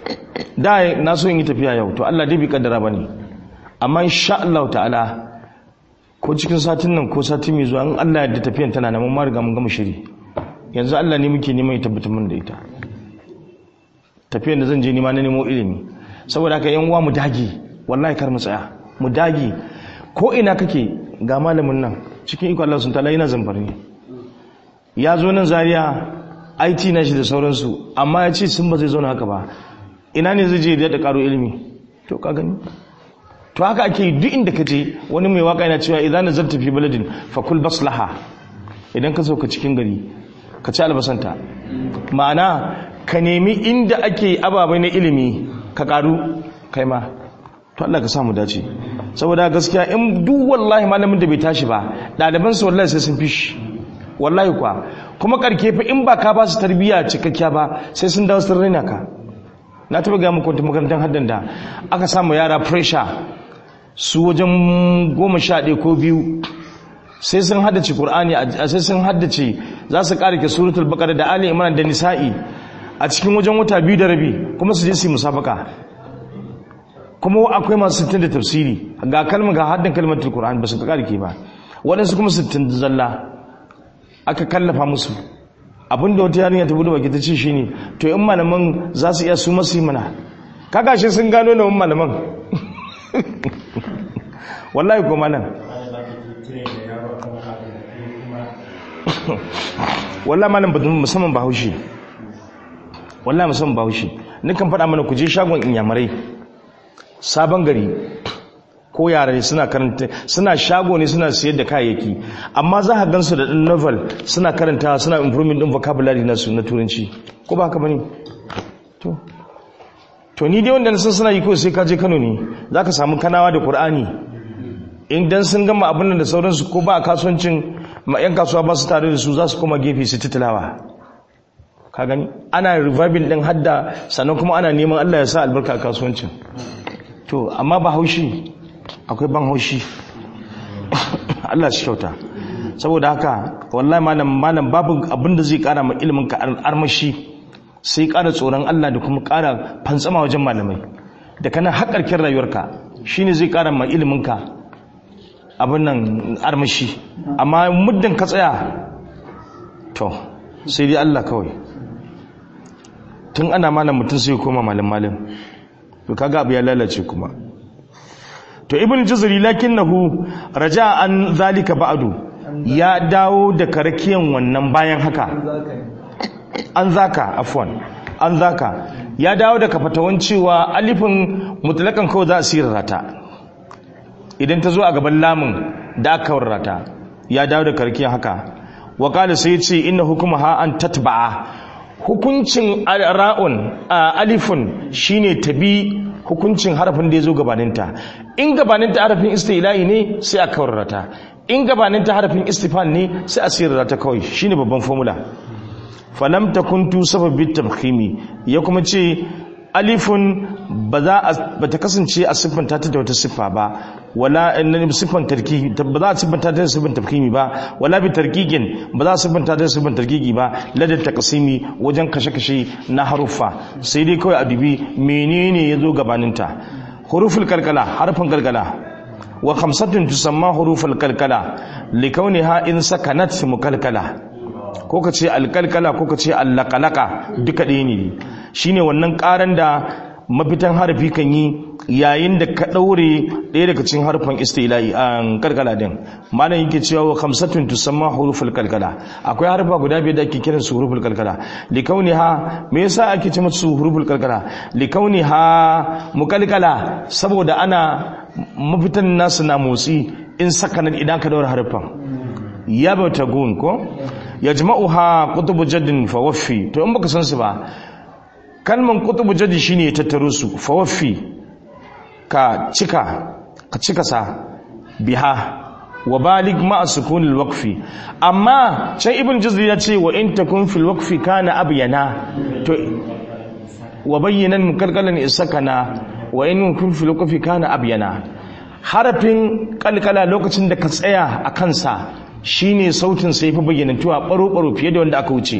da na so in yi tafiya yau to Allah dai bai kaddara bane amma insha Allah ta'ala ko cikin satin nan ko sati mai zuwa in Allah ya da tafiyan tana nan mun ma riga mun gama shiri yanzu Allah ne muke neman ya tabbatar mun da ita tafiyan da zan je nima na nemo ilimi saboda haka yan uwa mu dage wallahi kar mu tsaya mu dage ko ina kake ga malamin nan cikin iko Allah sun tala yana zambar ne ya zo nan Zaria IT na shi da sauransu amma ya ce sun ba zai zauna haka ba ina ne zai je da karo ilimi to ka gani to haka ake duk inda ka je wani mai waka yana cewa idan nazarta fi baladin fa kul baslaha idan ka sauka cikin gari ka ci albasanta ma'ana ka nemi inda ake ababai na ilimi ka karu kai ma to Allah ka samu dace saboda gaskiya in duk wallahi malamin da bai tashi ba ɗaliban su wallahi sai sun fishi wallahi kwa kuma karke fa in ba ka ba su tarbiyya cikakkiya ba sai sun dawo sun raina ka na taba ga muku makarantar haddan da aka samu yara pressure su wajen goma sha ɗaya ko biyu sai sun haddace Qur'ani sai sun haddace za su ƙara ke suratul baqara da ali imran da nisa'i a cikin wajen wata biyu da rabi kuma su je su yi musabaka kuma akwai masu sittin da tafsiri ga kalmar ga haddin kalmatul Qur'ani ba su ƙara ke ba waɗansu kuma sittin da zalla aka kallafa musu abinda wata yarinya ta bude baki ta ce shine to in malaman za su iya su masu yi mana kaga shi sun gano na malaman wallahi ko malam wallahi malam ba musamman bahaushe wallahi musamman bahaushe nukan faɗa mana ku je shagon inyamurai sabon gari ko yara suna karanta suna shago ne suna siyar da kayayyaki amma za ka gansu da ɗan novel suna karanta suna improvement ɗin vocabulary nasu na turanci ko ba haka bane to to ni dai wanda na san suna yi ko sai ka je Kano ne za ka samu kanawa da Qur'ani idan sun gama abin da sauransu ko ba a kasuwancin yan kasuwa ba su tare da su za su koma gefe su titilawa ka gani ana reviving din hadda sannan kuma ana neman Allah ya sa albarka a kasuwancin to amma ba haushi akwai ban haushi Allah shi kyauta saboda haka wallahi malam malam babu abin da zai kara ma ilimin ka armashi sai kara tsoron Allah da kuma kara fantsama wajen malamai da kana haƙarƙin rayuwarka shine zai kara ma ilimin ka abin nan armashi amma muddin ka tsaya to sai dai Allah kawai tun ana malam mutum sai koma malam malam to kaga abu ya lalace kuma to ibn jazari lakinnahu raja an zalika ba'du ya dawo da karakiyan wannan bayan haka an zaka afwan an zaka ya dawo da kafatawan cewa alifin mutlakan kawai za a sirrata idan ta zo a gaban lamun da aka warrata ya dawo da karakiyan haka wa qala sai ya ce inna hukmuha an tatba'a hukuncin ra'un alifun shine tabi hukuncin harafin da ya zo gabaninta in gabaninta harafin istila'i ne sai a kawarrata in gabaninta harafin istifan ne sai a sirrata kawai shine babban formula falam takuntu sababin tamkhimi ya kuma ce alifun ba za ba ta kasance a siffanta ta da wata siffa ba wala siffan tarki ba za a siffanta ta da siffan tafkimi ba wala bi tarkigin ba za a siffanta ta da siffan tarkigi ba ladar takasimi wajen kashe-kashe na haruffa sai dai kawai a dubi menene ya zo gabaninta huruful kalkala harfin kalkala wa khamsatun tusamma huruful kalkala likauniha in sakanat mukalkala ko ka ce alkalkala ko ka ce allakalaka duka ɗaya ne shine wannan ƙaran da mafitan harafi kan yi yayin da ka ɗaure ɗaya daga cikin harfan istila'i a kalkala din malam yake cewa wa khamsatun tusamma huruful kalkala akwai harfa guda biyar da ake kiran su huruful kalkala likauniha me yasa ake ce musu huruful kalkala likauniha mukalkala saboda ana mafitan nasu na motsi in sakanan idan ka daura harfan ya bauta gun ko ya jima'uha kutubu jaddin fawaffi to in baka san su ba kalman kutubu jaddi shine ya tattaro su fawaffi ka cika ka cika sa biha wa balig ma sukunil waqfi amma can ibn juzri ya ce wa in takun fil waqfi kana abyana to wa bayyana mukalkalan isakana wa in kun fil waqfi kana abyana harafin kalkala lokacin da ka tsaya a kansa shine sautin sai fi bayyanantuwa baro-baro fiye da wanda aka wuce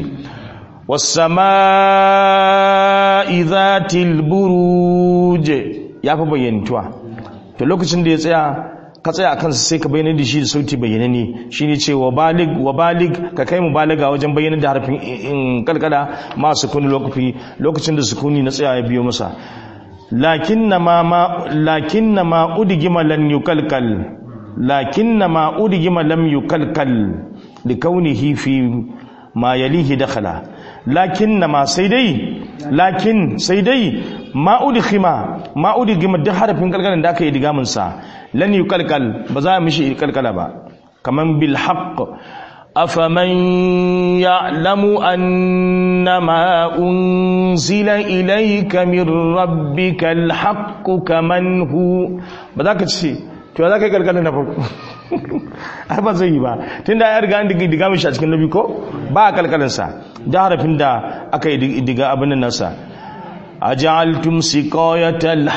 wasama'i zatil buruje ya fi bayyanantuwa to lokacin da ya tsaya ka tsaya akan sa sai ka bayyana da shi da sauti bayyanane shine ce wa balig wa balig ka kai mu balaga wajen bayyana da harfin in kalkala ma sukuni lokaci lokacin da sukuni na tsaya ya biyo masa lakinna ma ma lakinna ma udgima lan yukalkal lakinna ma udgima lam yukalkal likaunihi fi ma yalihi dakhala lakinna ma sai dai lakin sai dai ma udkhima ma udgima duk harafin kalkalan da aka yi digamin sa lan yukalkal ba za a mishi kalkala ba kaman bil haqq afaman ya'lamu annama unzila ilayka min rabbikal haqq kaman hu ba za ka ce to za ka yi kalkalin na farko ai ba zai yi ba tun da ya riga an diga mishi a cikin nabi ko ba a kalkalinsa da harafin da aka yi diga abin nan nasa a ja'altum siqayatal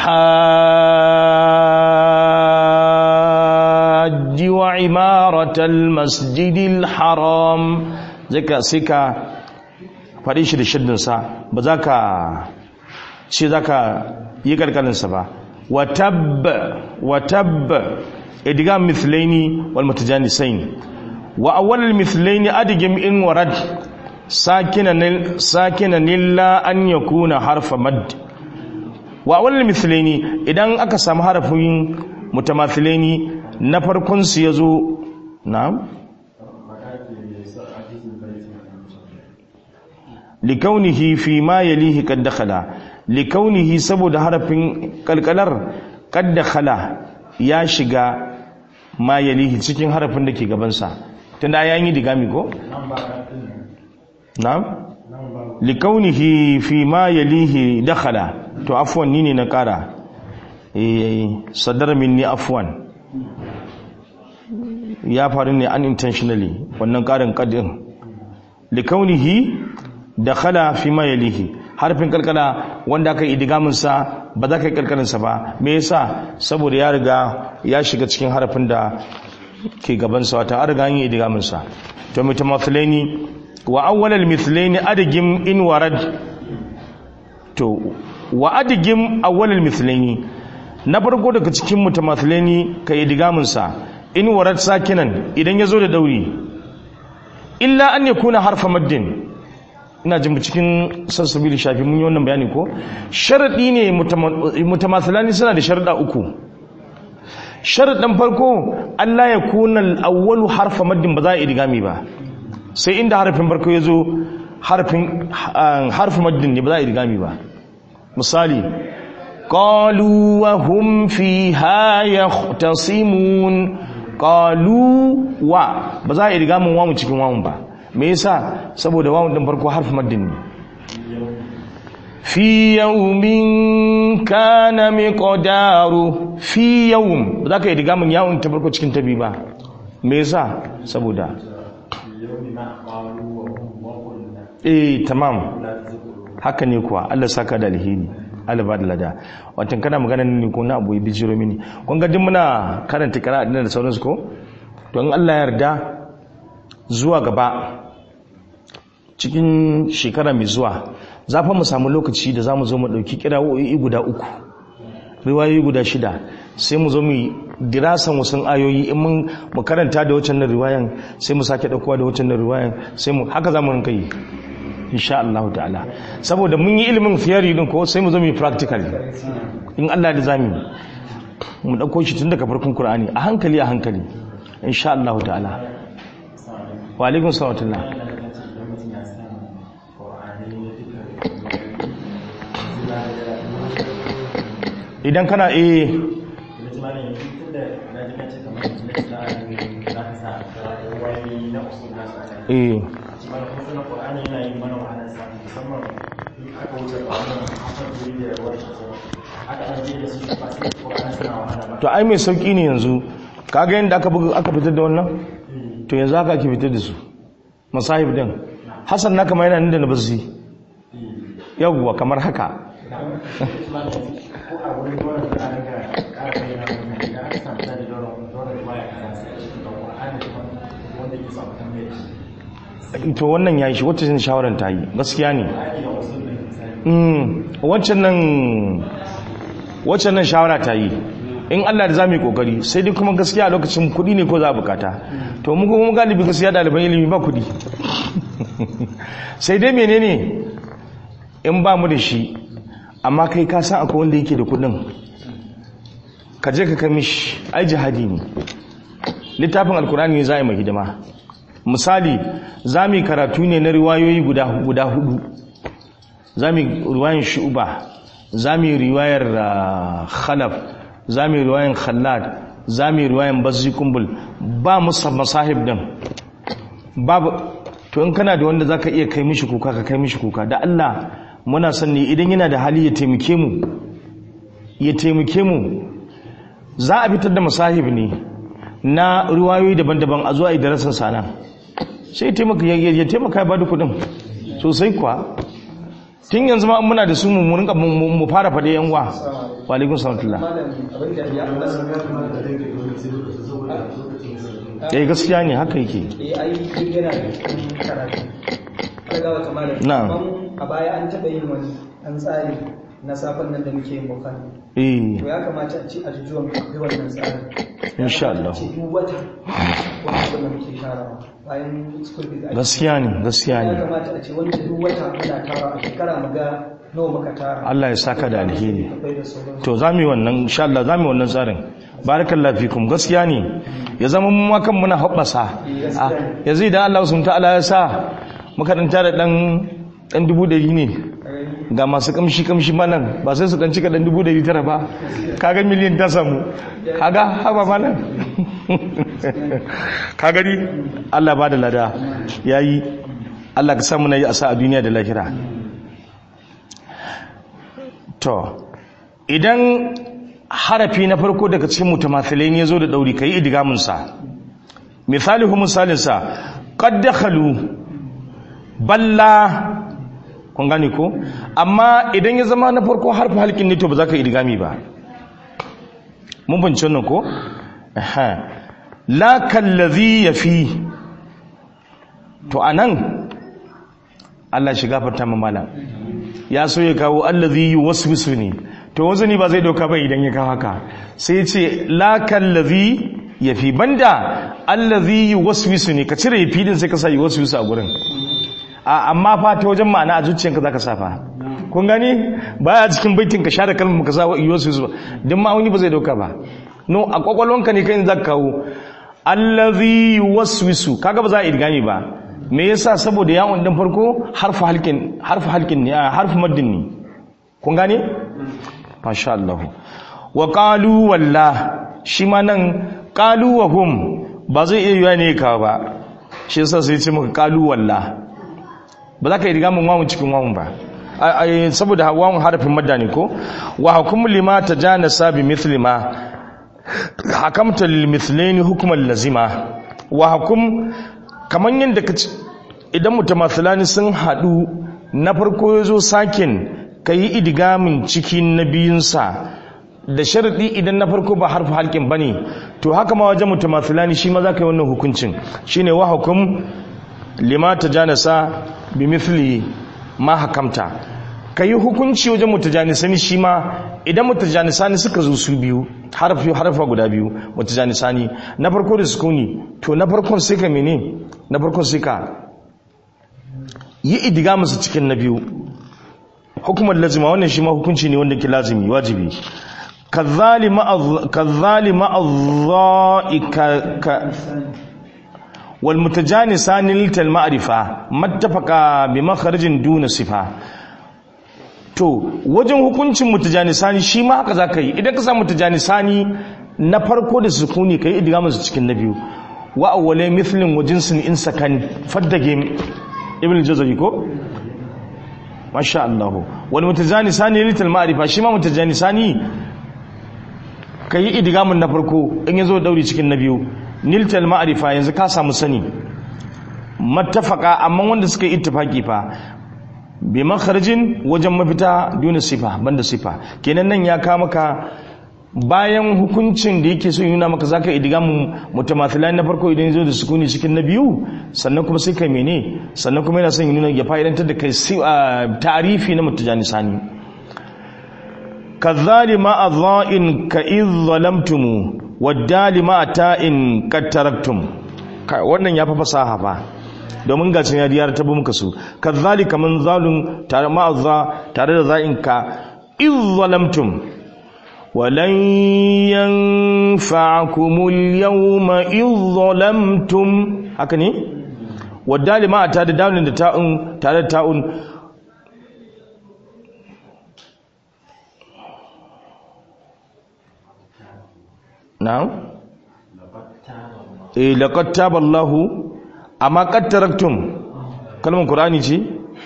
hajji wa imaratal masjidil haram zaka sai ka faɗi shi da shiddinsa ba za ka ce za ka yi kalkalinsa ba وتب وتب ادغام مثلين والمتجانسين واول المثلين ادغم ان ورد ساكنا ساكنا الا ان يكون حرف مد واول المثلين idan aka samu harafin mutamathilaini na farkon su yazo na'am likaunihi fi ma yalihi kad dakhala likaunihi saboda harafin kalkalar kadda khala ya shiga ma yalihi cikin harafin da ke gabansa tunda ya yi digami ko? na'am likaunihi fi ma yalihi dakhala to afwan ni ne na kara eh sadar minni afwan ya faru ne unintentionally wannan karin kadin likaunihi dakhala fi ma yalihi harfin kalkala wanda aka yi idigaminsa ba za ka yi kalkalinsa ba me yasa saboda ya riga ya shiga cikin harafin da ke gabansa wata an riga yi idigaminsa to mutamathilaini wa awwalal mithlaini adigim in warad to wa adigim awwalal mithlaini na farko daga cikin mutamathilaini ka yi idigaminsa in warad sakinan idan ya zo da dauri illa an yakuna harfa maddin ina jin cikin sassabi da shafi mun yi wannan bayani ko sharaɗi ne mutamathalani suna da sharaɗa uku sharaɗin farko Allah ya kuna al'awwalu harfa maddin ba za a idigami ba sai inda harfin farko ya zo harfin maddin ne ba za a idigami ba misali qalu wa hum fiha yahtasimun qalu wa ba za a idigamin wamu cikin wamu ba me yasa saboda wawun din farko harfi maddin ne fi yawmin kana miqdaru fi yawm ba za ka yi diga mun yawun ta farko cikin tabi ba me yasa saboda eh tamam haka ne kuwa Allah saka da alheri Allah ba da lada watan kana magana ne ko na abu ya bijiro mini kun ga duk muna karanta kira da sauransu ko to in Allah ya yarda zuwa gaba cikin shekara mai zuwa za fa mu samu lokaci da za mu zo mu ɗauki kira'o'i guda uku riwayoyi guda shida sai mu zo mu dirasan wasu ayoyi in mun mu karanta da waccan riwayan sai mu sake ɗaukowa da waccan riwayan sai mu haka za mu rinka yi insha Allah ta'ala saboda mun yi ilimin theory din ko sai mu zo mu yi practical in Allah da zamu mu ɗauko shi tun daga farkon Qur'ani a hankali a hankali insha Allah ta'ala wa alaikun salatullah idan kana eh eh to ai mai sauki ne yanzu kaga yadda aka fitar da wannan to yanzu haka ake fitar da su masahib din hassan na kama yana nan da na basu yawwa kamar haka to wannan ya yi shi wacce shawarar ta yi gaskiya ne waccan nan waccan nan shawara ta yi in Allah da za mu yi kokari sai dai kuma gaskiya a lokacin kuɗi ne ko za a bukata to mu kuma galibi gaskiya ɗaliban ilimi ba kuɗi sai dai menene in ba mu da shi amma kai ka san akwai wanda yake da kuɗin ka je ka kai mishi ai jihadi ne littafin alkurani ne za a yi mai hidima misali za mu yi karatu ne na riwayoyi guda hudu za mu yi riwayan shu'uba za mu yi riwayar khalaf za mu yi riwayan khallad za mu yi riwayan bazzi kumbul ba musa masahib din babu to in kana da wanda za ka iya kai mishi kuka ka kai mishi kuka da Allah muna son ne idan yana da hali ya taimake mu ya taimake mu za a fitar da masahib ne na riwayoyi daban-daban a zuwa idarasin sana sai ya taimaka ya ba da kudin sosai kuwa tun yanzu ma muna da su mu rinka mu fara faɗe yan wa wa alaikun salatullah eh gaskiya ne haka yake na a baya an taɓa yin wani an tsari na safon nan da muke yin bukari eh to ya kamata a ci a jujuwan kai wannan tsarin insha Allah ce duk wata wanda muke sharawa bayan school fees gaskiya ne gaskiya ya ne kamata a ce wanda duk wata muna tara a shekara mu ga nawa muka tara Allah ya saka da alheri akwai da sauran to za mu yi wannan insha Allah za mu yi wannan tsarin barakallahu fikum gaskiya ne ya zama mu ma kan muna hobbasa Ah, yanzu idan Allah subhanahu ta'ala ya sa muka dan tara dan dan dubu ɗari ne ga masu kamshi kamshi ma nan ba sai su dan cika dan dubu ɗari tara ba kaga miliyan ta samu kaga haba ma nan ka gani Allah ba da lada yayi Allah ka samu na yi asa a duniya da lahira to idan harafi na farko daga cikin mutamathilai ne zo da dauri kai idgamun sa misalihu misalin sa qad dakhalu balla kun gane ko amma idan ya zama na farko harfi halkin ne to ba za ka idgami ba mun bince wannan ko aha la kallazi yafi to anan Allah shi gafarta mu malam ya so ya kawo allazi yuwaswisu ne to wazani ba zai dauka ba idan ya kawo haka sai ya ce la kallazi yafi banda allazi yuwaswisu ne ka cire yafi din sai ka sa yuwaswisu a gurin a amma fa ta wajen ma'ana a zuciyanka zaka sa fa kun gani baya cikin baitin ka share kalmar ka sa yuwaswisu din ma'auni ba zai dauka ba no a kwakwalwanka ne kai zaka kawo allazi yuwaswisu kaga ba za a idgami ba me yasa saboda yawon din farko harfu halkin harfu halkin ne harfu maddin ne kun gane masha Allah wa qalu walla shi ma nan qalu wa hum ba zai iya yiwa ne ka ba shi yasa sai ce maka qalu walla ba za ka yi riga mun wawun cikin wawun ba saboda wawun harfin madda ne ko wa hukum lima tajanasa bi mithli ma hakamta lil mithlaini hukman lazima wa hukum kamar yadda ka idan mutamathilani sun haɗu na farko ya zo sakin ka yi idigamin cikin na biyunsa da sharaɗi idan na farko ba harfi halkin ba ne to haka ma wajen mutamathilani shi ma za ka yi wannan hukuncin shi ne wa hukum lima ta janasa bi mithli ma hakamta ka yi hukunci wajen mutajanisani shi ma idan mutajanisani suka zo su biyu harfi harfa guda biyu mutajanisani na farko da sukuni to na farkon sai ka mene na farkon sai ka yi idiga musu cikin na biyu hukumar lazima wannan shi ma hukunci ne wanda ke lazimi wajibi kazzali ma'azza'ika wal mutajanisani lital ma'rifa mattafaqa bi makharijin duna sifa to wajen hukuncin mutajanisani shi ma haka zaka yi idan ka samu mutajanisani na farko da sukuni kai idgamu su cikin na biyu wa awwala mithlin wa jinsin in sakan faddage ibn jazari ko masha Allah wal mutajanisani lital ma'rifa shi ma mutajanisani kai idgamun na farko in yazo dauri cikin na biyu niltal ma'rifa yanzu ka samu sani mattafaka amma wanda suka yi ittifaki fa bi makharjin wajen mafita duna sifa banda sifa kenan nan ya ka maka bayan hukuncin da yake so nuna maka zaka idiga mu mutamathilan na farko idan yazo da sukuni cikin na biyu sannan kuma sai kai mene sannan kuma yana son ya nuna ya fa'idantar da kai ta'arifi na mutajanisani kazali ma adha'in ka idh zalamtum wadali ma ta'in qad taraktum wannan ya fa fasaha fa domin ga cin yadiyar ta muka su kazali kaman zalun tare ma adha tare da za'in ka idh zalamtum ولن ينفعكم اليوم إذ ظلمتم haka ne wadda ma ta da daunin da ta'un tare da ta'un na'am eh laqad taballahu amma qad taraktum kalmar qur'ani ce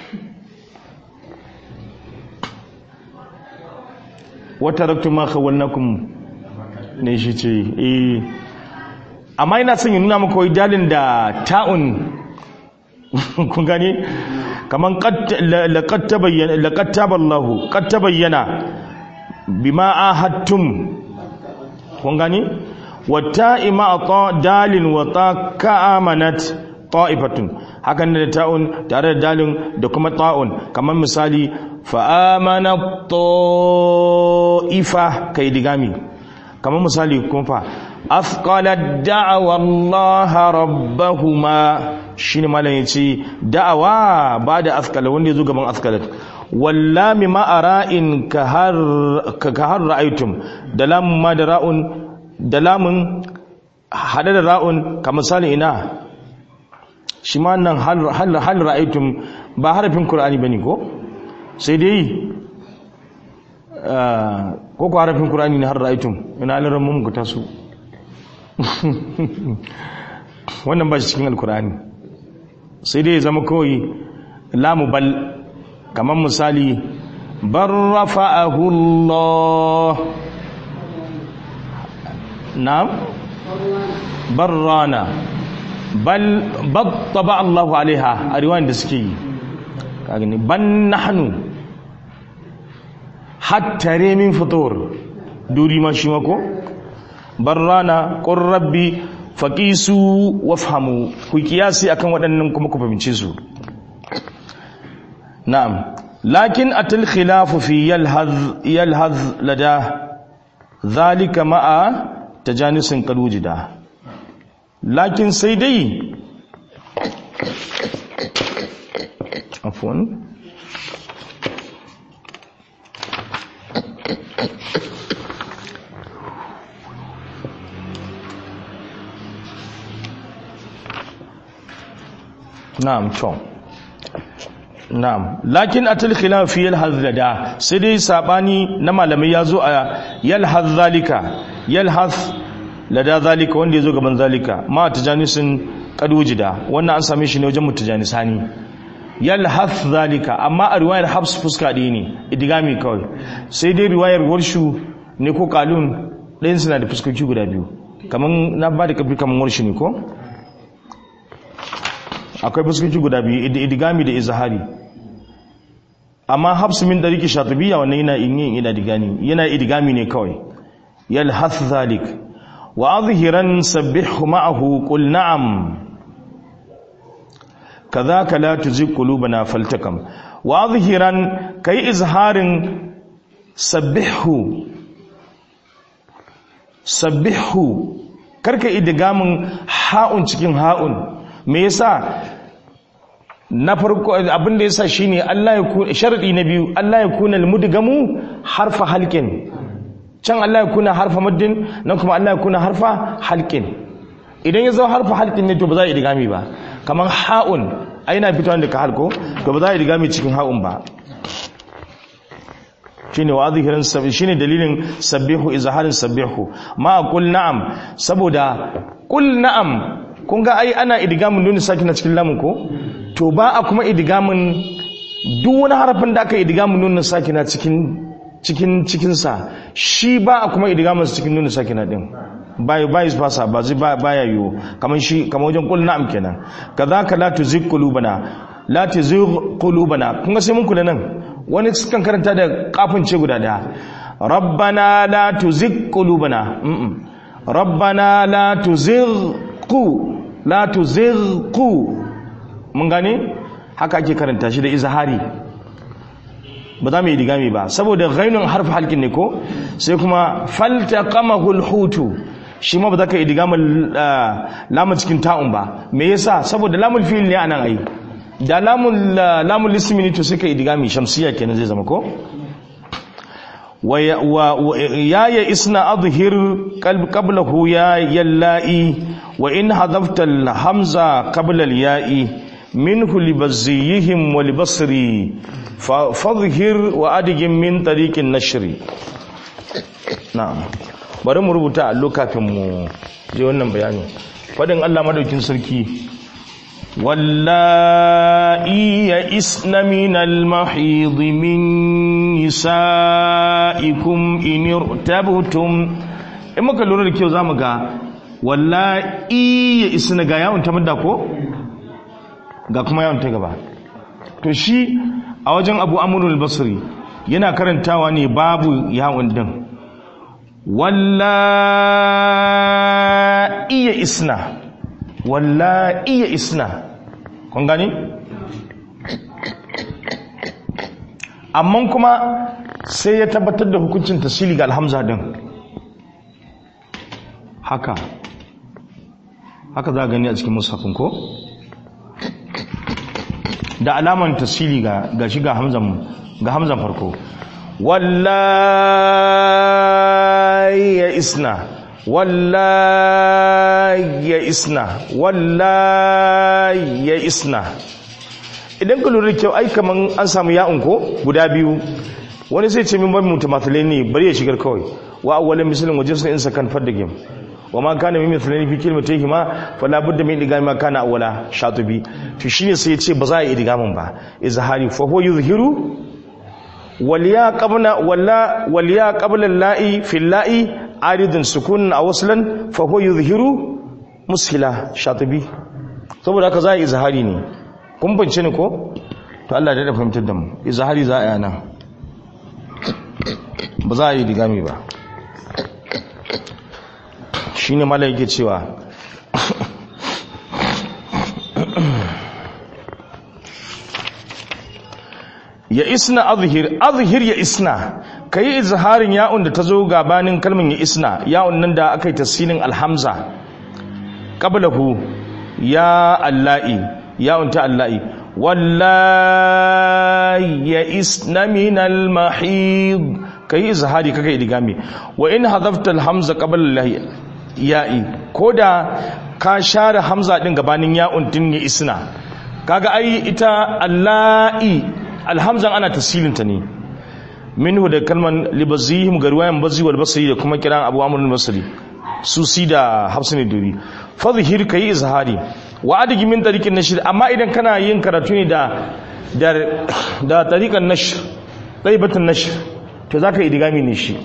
wa taraktum ma khawalnakum ne shi ce eh amma ina son ya nuna maka wai dalin da ta'un kun gane kaman laqad tabayyana laqad taballahu qad tabayyana bima ahadtum kun gane wata ima ta dalin wa ta ka'amanat ta'ifatun hakan da ta'un tare da dalin da kuma ta'un kamar misali fa'amana ta'ifa kai digami kamar misali kun fa afqalat da'awa Allah rabbahuma shine malam yace da'awa ba da afqala wanda yazo gaban afqalat wallami ma'ara'in ka har ka har ra'aytum da lam ma da ra'un da lamun hada da ra'un ka misali ina shi ma nan hal ra'aytum ba harafin qur'ani bane ko sai dai ko ko harafin qur'ani ne har ra'aytum ina laran mun ku tasu wannan ba shi cikin alkur'ani sai dai zama kawai lamu bal kamar misali bar rafa'ahu Allah na'am barrana bal battaba Allah alaiha a riwayan da suke yi kagani ban nahnu hatta min fitur duri ma shi mako barrana qur rabbi faqisu wafhamu ku kiyasi akan waɗannan kuma ku fahimce su na'am lakin atil khilafu fi yalhaz yalhaz lada zalika ma'a tajanisin kalujida lakin sai dai afwan na'am to na'am lakin atil khilaf fi yalhaz lada sai dai sabani na malamai yazo a yalhaz zalika yalhaz lada zalika wanda yazo gaban zalika ma tajanisin kadujida wannan an same shi ne wajen mutajanisani yalhaz zalika amma a riwayar habs fuska ɗaya ne idigami kawai sai dai riwayar warshu ne ko kalun ɗayan suna da fuskoki guda biyu kaman na ba da kafi kaman warshu ne ko akwai fuskoki guda biyu idigami da izahari amma habsu min dariki shatibiya wannan yana yin ina digani yana idigami ne kawai yalhath zalik wa azhiran sabbihu ma'ahu qul na'am kadhaka la tuzigh qulubana faltakam wa azhiran kai izharin sabbihu sabbihu karka idigamin ha'un cikin ha'un me yasa na farko abin da yasa shine Allah ya ku sharadi na biyu Allah ya kuna almudgamu harfa halqin can Allah ya kuna harfa muddin nan kuma Allah ya kuna harfa halqin idan ya zo harfa halqin ne to ba za a yi digami ba kaman ha'un ai na fitowa da ka halko to ba za a yi digami cikin ha'un ba shine wadhihirin sabbi shine dalilin sabbihu izharin sabbihu ma qul na'am saboda qul na'am kun ga ai ana idgamin nuni sakina cikin lamun ko to ba a kuma idgamin duk wani harafin da aka idgamin nuni sakina cikin cikin cikin sa shi ba a kuma idgamin cikin nuni sakina din bai bai fasa ba zai baya yiwo kaman shi kaman wajen qul na'am kenan kadhaka la tuzigh qulubana la tuzigh qulubana kun ga sai mun kula nan wani sukan karanta da kafin ce guda daya rabbana la tuzigh qulubana rabbana la tuzigh ku la tuzighu mun gane haka ake karanta shi da izhari ba za mu yi digami ba saboda ghainun harfi halkin ne ko sai kuma faltaqamahu alhutu shi ma ba za ka yi digamin lamun cikin ta'un ba me yasa saboda lamun fi'il ne anan ai da lamun lamun lismi ne to sai ka yi digami shamsiya kenan zai zama ko wa ya ya isna adhhir qablahu ya yalla'i wa in hadafta hamza qabla al-ya'i minhu libaziyihim wa libasri fadhhir wa adigin min tariqin nashri na'am bari mu rubuta allo kafin mu je wannan bayani fadin Allah madaukin sarki wallahi ya isna min al-mahid min nisaikum in irtabtum in muka lura da kyau zamu ga wallahi ya isna ga yawon ta mudda ko ga kuma yawon ta gaba to shi a wajen Abu Amr al-Basri yana karantawa ne babu yawon din walla iya isna walla iya isna kun gani amma kuma sai ya tabbatar da hukuncin tasiri ga alhamza din haka haka za a gani a cikin musafin ko da alaman tasiri ga shi ga hamzan ga hamzan farko wallahi ya isna wallahi ya isna wallahi ya isna idan ka lura kyau ai kaman an samu ya'un ko guda biyu wani sai ce min ban mutamathilai ne bari ya shigar kawai wa awwalin misalin wajen sun insa kan fadda game wa ma kana min mithlani fi kalimatayhi ma fala budda min idgami ma kana awwala shatubi to shine sai ya ce ba za a yi idgamin ba izhari fa huwa yuzhiru waliya qabla walla waliya qabla la'i fi la'i aridun sukun a waslan fa huwa yuzhiru mushila shatibi saboda haka za a izhari ne kun bance ne ko to Allah da fahimtar da mu izhari za a yana ba za a yi digami ba shine malai yake cewa ya isna azhir azhir ya isna kai izharin ya'un da tazo gabanin kalmin ya isna ya'un nan da aka yi tasinin alhamza qablahu ya allahi ya'un ta allahi wallahi ya isna min almahid kai izhari kaga idigami wa in hadafta alhamza qabla ya'i koda ka share hamza din gabanin ya'un din ya isna kaga ai ita allahi alhamzan ana tasilinta ne minhu da kalman libazihim ga ruwayan bazi wal basri da kuma kiran abu amr al-basri su si da hafsin duri fadhhir kai izhari wa adigi min tariqin nashr amma idan kana yin karatu ne da da da tariqan nashr taibatun nashr to zaka idigami ne shi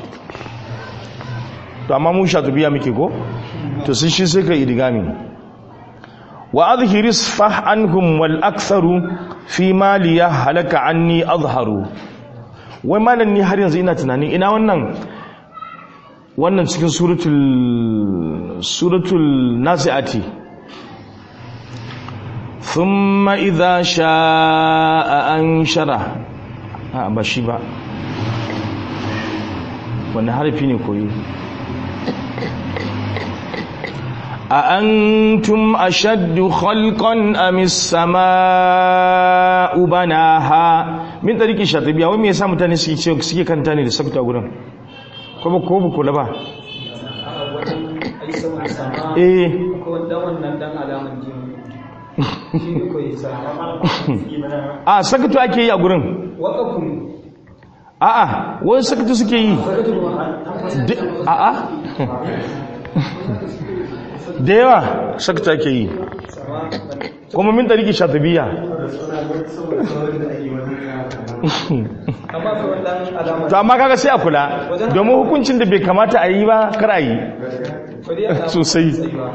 to amma mu shatubiya muke ko to sun shi sai kai idigami wa adhhir isfah anhum wal aktharu fi maliya halaka anni azharu wai malam ni har yanzu ina tunani ina wannan wannan cikin suratul suratul nasiati thumma idha sha'a anshara a ba shi ba wannan harfi ne koyi أأنتم أشد خلقا أم السماء بناها من طريق الشاطبية ومن يسا متاني سيكي كان تاني لسكت أقولن كوبا كوبا كولا با eh a sakatu ake yi a gurin a'a wani sakatu suke yi a'a da yawa sakta ke yi kuma min tariki shatabiya to amma kaga sai a kula domin hukuncin da bai kamata a yi ba kar a yi sosai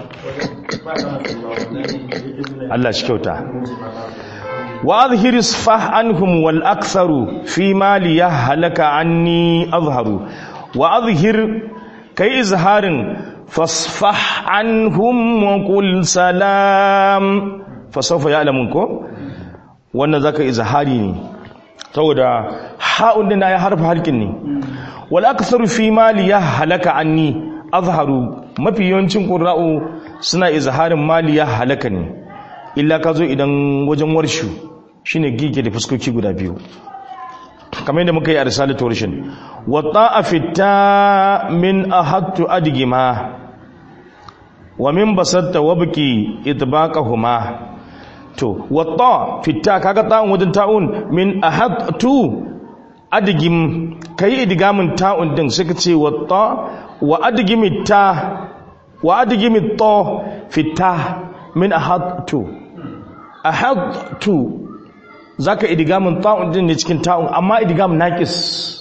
Allah shi kyauta wa azhir isfah anhum wal aktharu fi mali yahlaka anni azharu wa azhir kai izharin fasfah anhum wa qul salam fa sawfa ya'lamun ko wannan zaka izhari ne saboda ha'un din ya harfa halkin ne wal aktharu fi mali ya halaka anni azharu mafi yawancin qurra'u suna izharin mali ya halaka ne illa ka zo idan wajen warshu shine gige da fuskoki guda biyu kamar yadda muka yi a risalatu warshin wa ta'a fitta min ahattu adgima wa min basatta wabki itbaqahuma to watta fitta kaga ta'un wajen ta'un min ahadtu adgim kai idgamin ta'un din suka ce watta wa adgimi ta wa adgimi ta fitta min ahadtu ahadtu zaka idgamin ta'un din ne cikin ta'un amma idgam naqis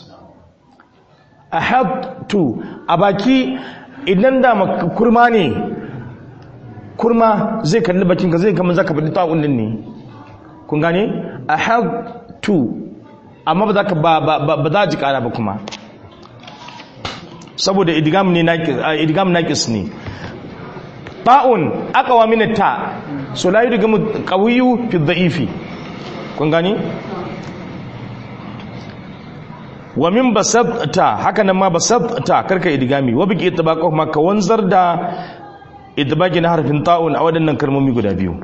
ahadtu a baki idan da kurma ne kurma zai kalli bakinka zai kama zaka faɗi ta'un din ne kun gane ahadtu amma ba za ka ba za ji kara ba kuma saboda idgam ne naqis idgam naqis ne ta'un aqwa min ta so la yudgamu qawiyyu fi dha'ifi kun gane wa min basatta haka nan ma basatta karka idgami wa biki itbaqa kuma ka wanzar da idbaki na harfin ta'un a waɗannan kalmomi guda biyu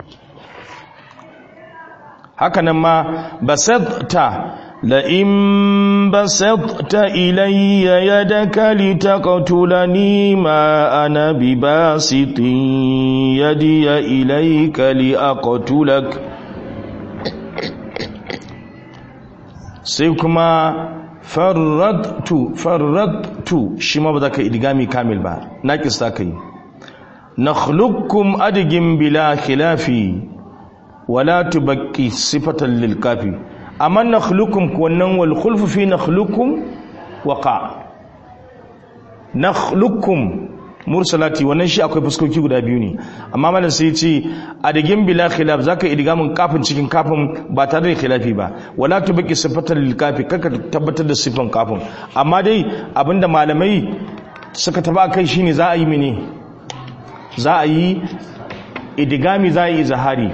haka nan ma basatta la in basatta ilayya yadaka litaqtulani ma ana bibasitin yadiya ilayka liaqtulak sai kuma farradtu farradtu shi ma ba za ka idgami kamil ba naqis za ka yi nakhluqukum adgin bila khilafi wala tubaqi sifatan lil kafi amma nakhluqukum wannan wal khulfu fi nakhluqukum waqa nakhluqukum mursalati wannan shi akwai fuskoki guda biyu ne amma malam sai ce adgin bila khilaf zaka idgamin kafin cikin kafin ba tare da khilafi ba wala tubaqi sifatan lil kafi kaka tabbatar da sifan kafin amma dai abinda malamai suka taba kai shine za a yi mene za a yi idigami za a yi zahari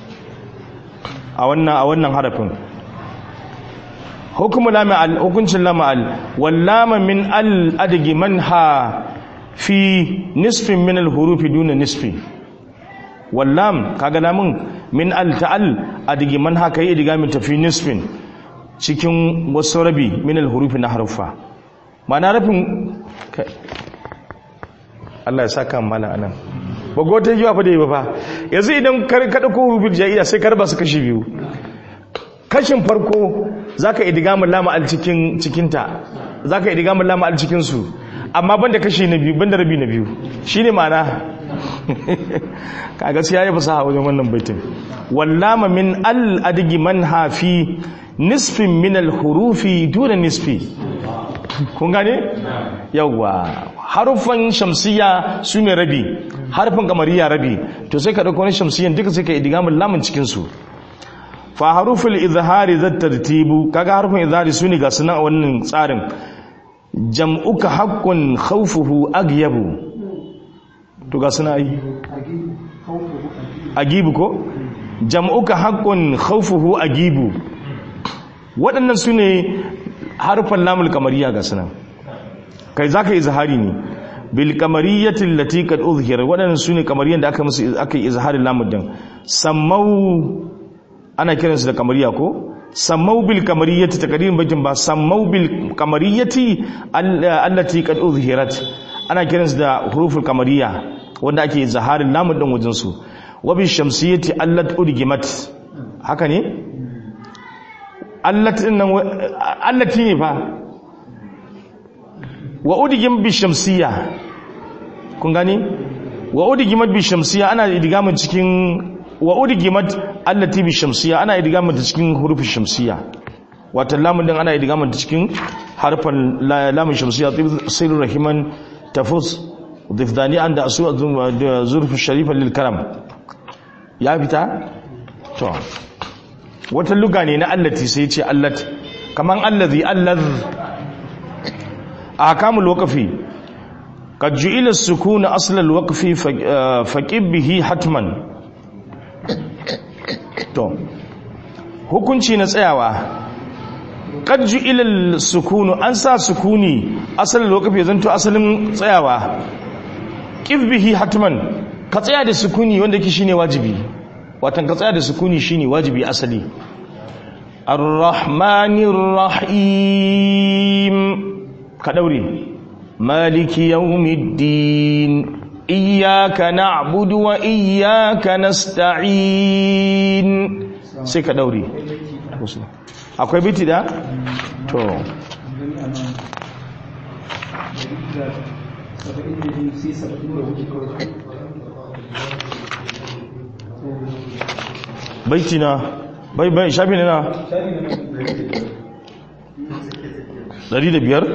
a wannan a wannan harafin hukumu lama al hukuncin lama al wallama min al adigi manha fi nisfin min al hurufi duna nisfi wallam kaga lamun min al ta'al adigi manha kai idigami ta fi nisfin cikin wasu rabi min al hurufi na harufa ma'ana rafin Allah ya saka mala anan ba go ta yiwa fa da yi ba fa yanzu idan kar ka dauko hurufin jaiya sai karba su kashi biyu kashin farko zaka idgamu lama al cikin cikin ta zaka idgamu lama al cikin su amma banda kashi na biyu banda rabi na biyu shine ma'ana ka gaskiya ya fasaha wajen wannan baitin wallama min al adgi man hafi nisfin min al hurufi duna nisfi kun gane yawwa harufan shamsiya su ne rabi harfin kamariya rabi to sai ka dauko wani shamsiyan duka sai ka idgamin lamun cikin su fa haruful izhari zat tartibu kaga harfin izhari su ne ga sunan a wannan tsarin jam'uka haqqun khawfuhu agyabu to ga suna yi agibu ko jam'uka haqqun khawfuhu agibu waɗannan su ne harfan lamul kamariya ga sunan kai za ka yi izahari ne bil kamariyyatin lati kad uzhira waɗannan su ne kamariyan da aka musu aka yi izaharin lamun din sammau ana kiransu da kamariya ko sammau bil kamariyyati takdirin bajin ba sammau bil kamariyyati allati kad uzhirat ana kiransu da huruful kamariya wanda ake izaharin lamun din wajen su wa bil shamsiyyati allat udgimat haka ne allati nan allati ne fa wa udigin bi shamsiya kun gani wa udigimat bi shamsiya ana idgamin cikin wa udigimat allati bi shamsiya ana idgamin ta cikin hurufin shamsiya wata lamun din ana idgamin ta cikin harfan lamun shamsiya sirru rahiman tafus difdani an da asu zurfu sharifan lil karam ya fita to wata luga ne na allati sai ce allat kaman allazi allaz أحكام الوقف قد جئل السكون أصل الوقف فقب به حتما to hukunci na tsayawa qad ju'ila sukunu an sa sukuni asalin lokaci zanto asalin tsayawa qif bihi hatman ka tsaya da sukuni wanda yake shine wajibi watan ka tsaya da sukuni shine wajibi asali ar-rahmanir rahim ka daure maliki yawmiddin iyyaka na'budu wa iyyaka nasta'in sai ka daure akwai biti da to baiti na bai bai shafi ne na Dari da biyar?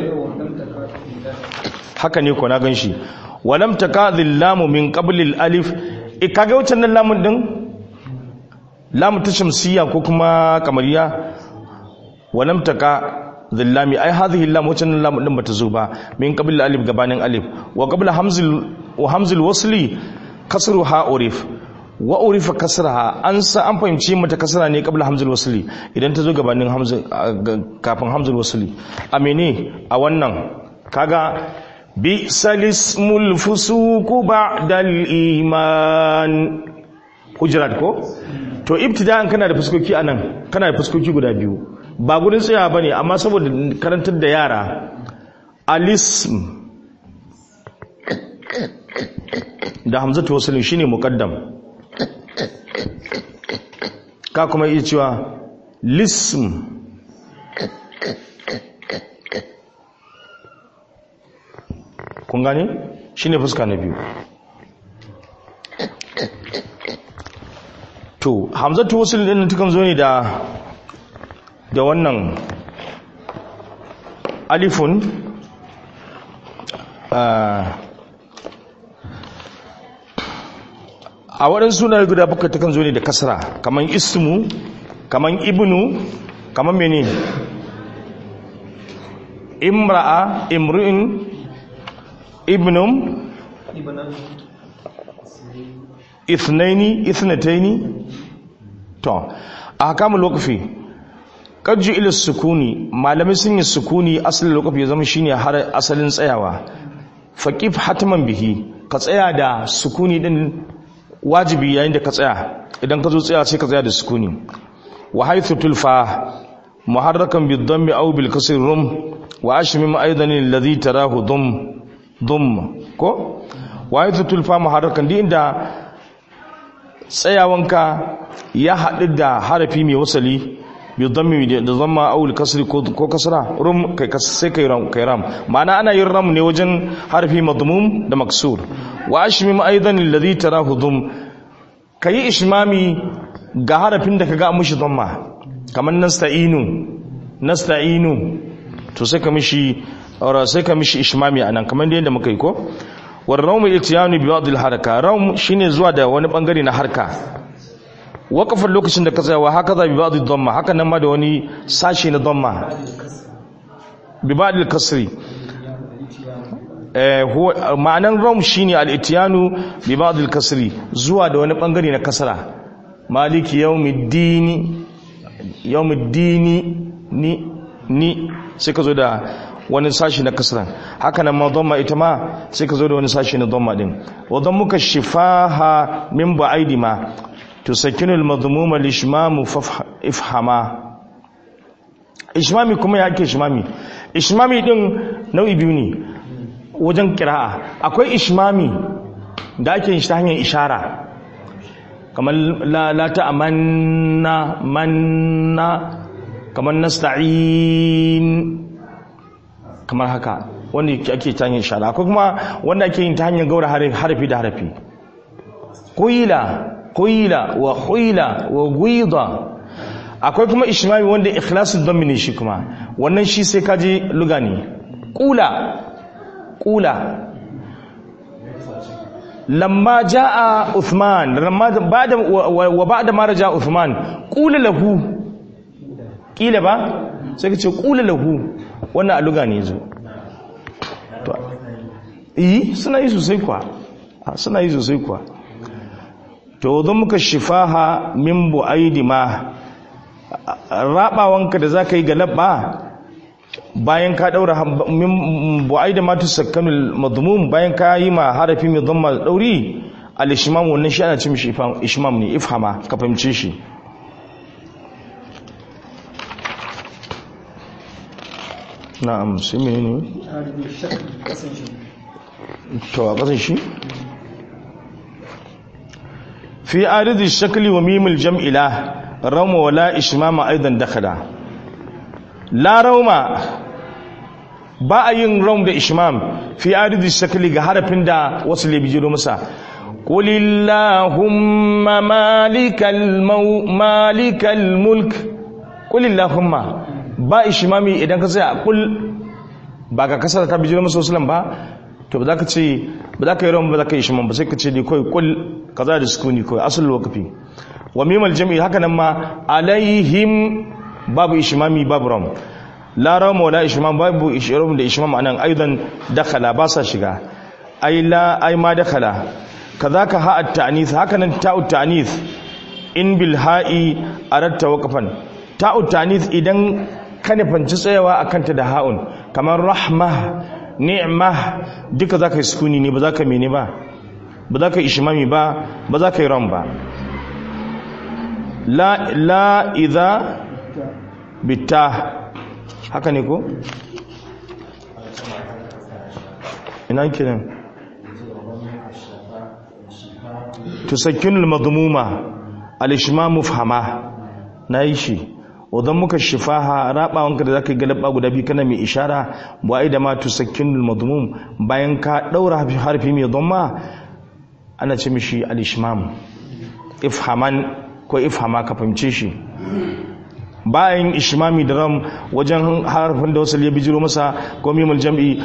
haka ne ko na gan shi walam takadhil lamu min qablil alif e kaga wucin nan lamun din lamu ta shamsiya ko kuma kamariya walam taka dhillami ai hadhihi lam wucin nan lamun din bata zo ba min qablil alif gabanin alif wa qabla hamzil wa hamzil wasli kasruha urif wa urifa kasraha an sa an fahimci mata kasra ne qabla hamzul wasli idan ta zo gabanin hamzul kafin hamzul wasli amene a wannan kaga bi salismul fusuku ba'dal iman hujrat ko to ibtida'an kana da fuskoki anan kana da fuskoki guda biyu ba gurin tsaya bane amma saboda karantar da yara alism da hamzatu waslin shine muqaddam ka kuma iya cewa lism kun gane shi ne fuska na biyu to hamzatu wasu ɗin tukan zo ne da da wannan alifun a waɗansu suna guda bakwai tukan zo ne da kasra kamar ismu kamar ibnu kamar mene imra'a imru'in ibnum ithnaini ithnataini to a hakamun lokaci kajju ila sukuni malamai sun yi sukuni asalin lokaci ya zama shine har asalin tsayawa faqif hatman bihi ka tsaya da sukuni din wajibi yayin da ka tsaya idan ka zo tsaya sai ka tsaya da sukuni wa haythu tulfa muharrakan bid-dammi aw bil kasri rum wa ashmim aidan alladhi tarahu dum dum ko wa haythu tulfa muharrakan di inda tsayawanka ya haɗu da harafi mai wasali bi dhammi da dhamma aw al kasri ko kasra rum kai sai kai ram kai ram ma'ana ana yin ram ne wajen harafi madmum da maksur wa ashmim aidan alladhi tarahu dum kai ishmami ga harafin da kaga mushi dhamma kamar nasta'inu nasta'inu to sai ka mishi aura sai ka mishi ishmami anan kamar yadda muka yi ko war rawm al-ityanu bi ba'd al-haraka rawm shine zuwa da wani bangare na harka waqafin lokacin da ka tsaya wa haka za bi ba'd ad-dhamma haka nan ma da wani sashi na dhamma bi ba'd al-kasri eh huwa ma'anan rawm shine al-ityanu bi ba'd al-kasri zuwa da wani bangare na kasra maliki yawmiddini yawmiddini ni ni sai ka zo da wani sashi na kasran haka nan ma dhamma ita ma sai ka zo da wani sashi na dhamma din wa dhammuka shifaha min ba'idi ma tusakinul madhmuma lishmamu ifhama ishmami kuma ya ake ishmami ishmami din nau'i biyu ne wajen kira'a akwai ishmami da ake yin shi ta hanyar ishara kamar la, la ta'amanna manna kamar nasta'in kamar haka wanda ake ta hanyar ishara akwai kuma wanda ake yin ta hanyar gaura harafi da harafi kuyila kuyila wa huyila wa gwida akwai kuma ishmami wanda ikhlasul dhammi ne shi kuma wannan shi sai kaji luga ne kula kula lamma jaa uthman lamma ba'da wa ba'da ma raja uthman kula lahu kila ba sai ka ce kula lahu wannan a luga ne zo to yi suna yi sosai kuwa suna yi sosai kuwa to don muka shifaha min bu'aidi ma rabawanka da zaka yi ga labba bayan ka daura min bu'ai da matu sakkanul madmum bayan ka yi ma harafi mai dhamma dauri al-ishmam wannan shi ana ce mishi ishmam ne ifhama ka fahimce shi na'am sai menene to a kasan shi fi aridi shakli wa mimil jam'ila rauma wala ishmama aidan dakhala la rauma ba a yin raum da ishmam fi aridi shakli ga harafin da wasu lebi jiro masa qulillahumma malikal malikal mulk qulillahumma ba ishmami idan ka tsaya kul ba ka kasar ta bijiro masa wasu ba to ba za ka ce ba za ka yi rawan ba za ka yi ishmam ba sai ka ce ne kawai kul kaza da sukuni kawai asul waqfi wa mimal jam'i haka nan ma alaihim babu ishmami babu ram la ram wala ishmam babu ishram da ishmam anan aidan dakhala ba sa shiga ai la ai ma dakhala kazaka ha at ta'nith haka nan ta'u ta'nith in bil ha'i aratta waqfan ta'u ta'nith idan ka nufanci tsayawa akan ta da ha'un kamar rahma ni'ma duka zaka yi sukuni ne ba za ka mene ba ba za ka yi ishimami ba ba za ka yi ran ba la la idha bitta haka ne ko ina kiran tusakkinul madmuma al-ishmamu fahama nayi shi wadan muka shifaha rabawanka da zaka galaba guda biyu kana mai ishara ba ai da ma tusakkinul madmum bayan ka daura harfi mai dhamma ana ce mishi al-ishmam ifhaman ko ifhama ka fahimce shi bayan ishmami da ram wajen harfin da wasu ya bijiro masa ko mimul jam'i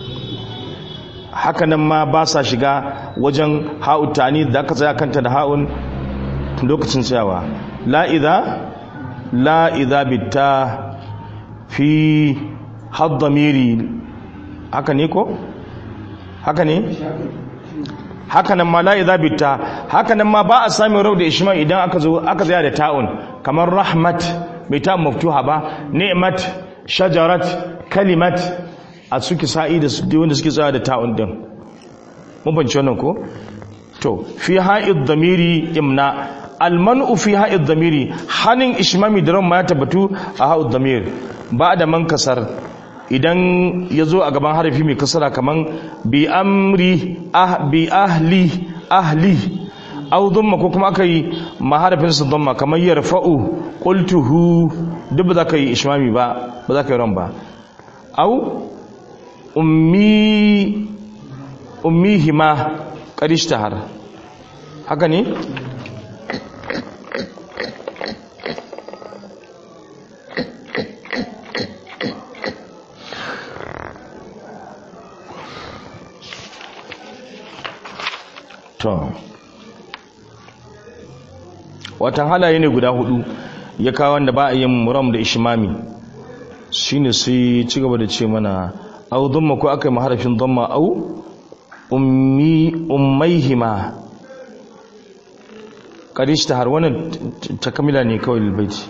haka nan ma ba sa shiga wajen ha'u tani da aka tsaya kanta da ha'un lokacin tsayawa la idha la idha bitta fi haddamiri haka ne ko haka ne hakanan ma la idza bitta hakanan ma ba a sami rau da ishma idan aka zo aka tsaya da ta'un kamar rahmat bai ta maftuha ba ni'mat shajarat kalimat a suke sa'i da su wanda suke tsaya da ta'un din mun bance wannan ko to fi ha'id damiri imna almanu fi ha'id damiri hanin ishmami da ran ma ya tabbatu a ha'id damir ba da man kasar idan ya zo a gaban harafi mai kasara kaman bi amri ah bi ahli ahli au dhamma ko kuma aka yi maharafin su dhamma kamar yarfa'u qultuhu duk ba za ka yi ishmami ba ba za ka yi ran ba au ummi ummihima qad ishtahar haka ne to watan halaye ne guda hudu ya kawo wanda ba a yin muram da ishimami shine sai ci gaba da ce mana au dhamma ko aka yi maharafin dhamma au ummi ummaihima karish ta har wannan takamila ne kawai lilbaiti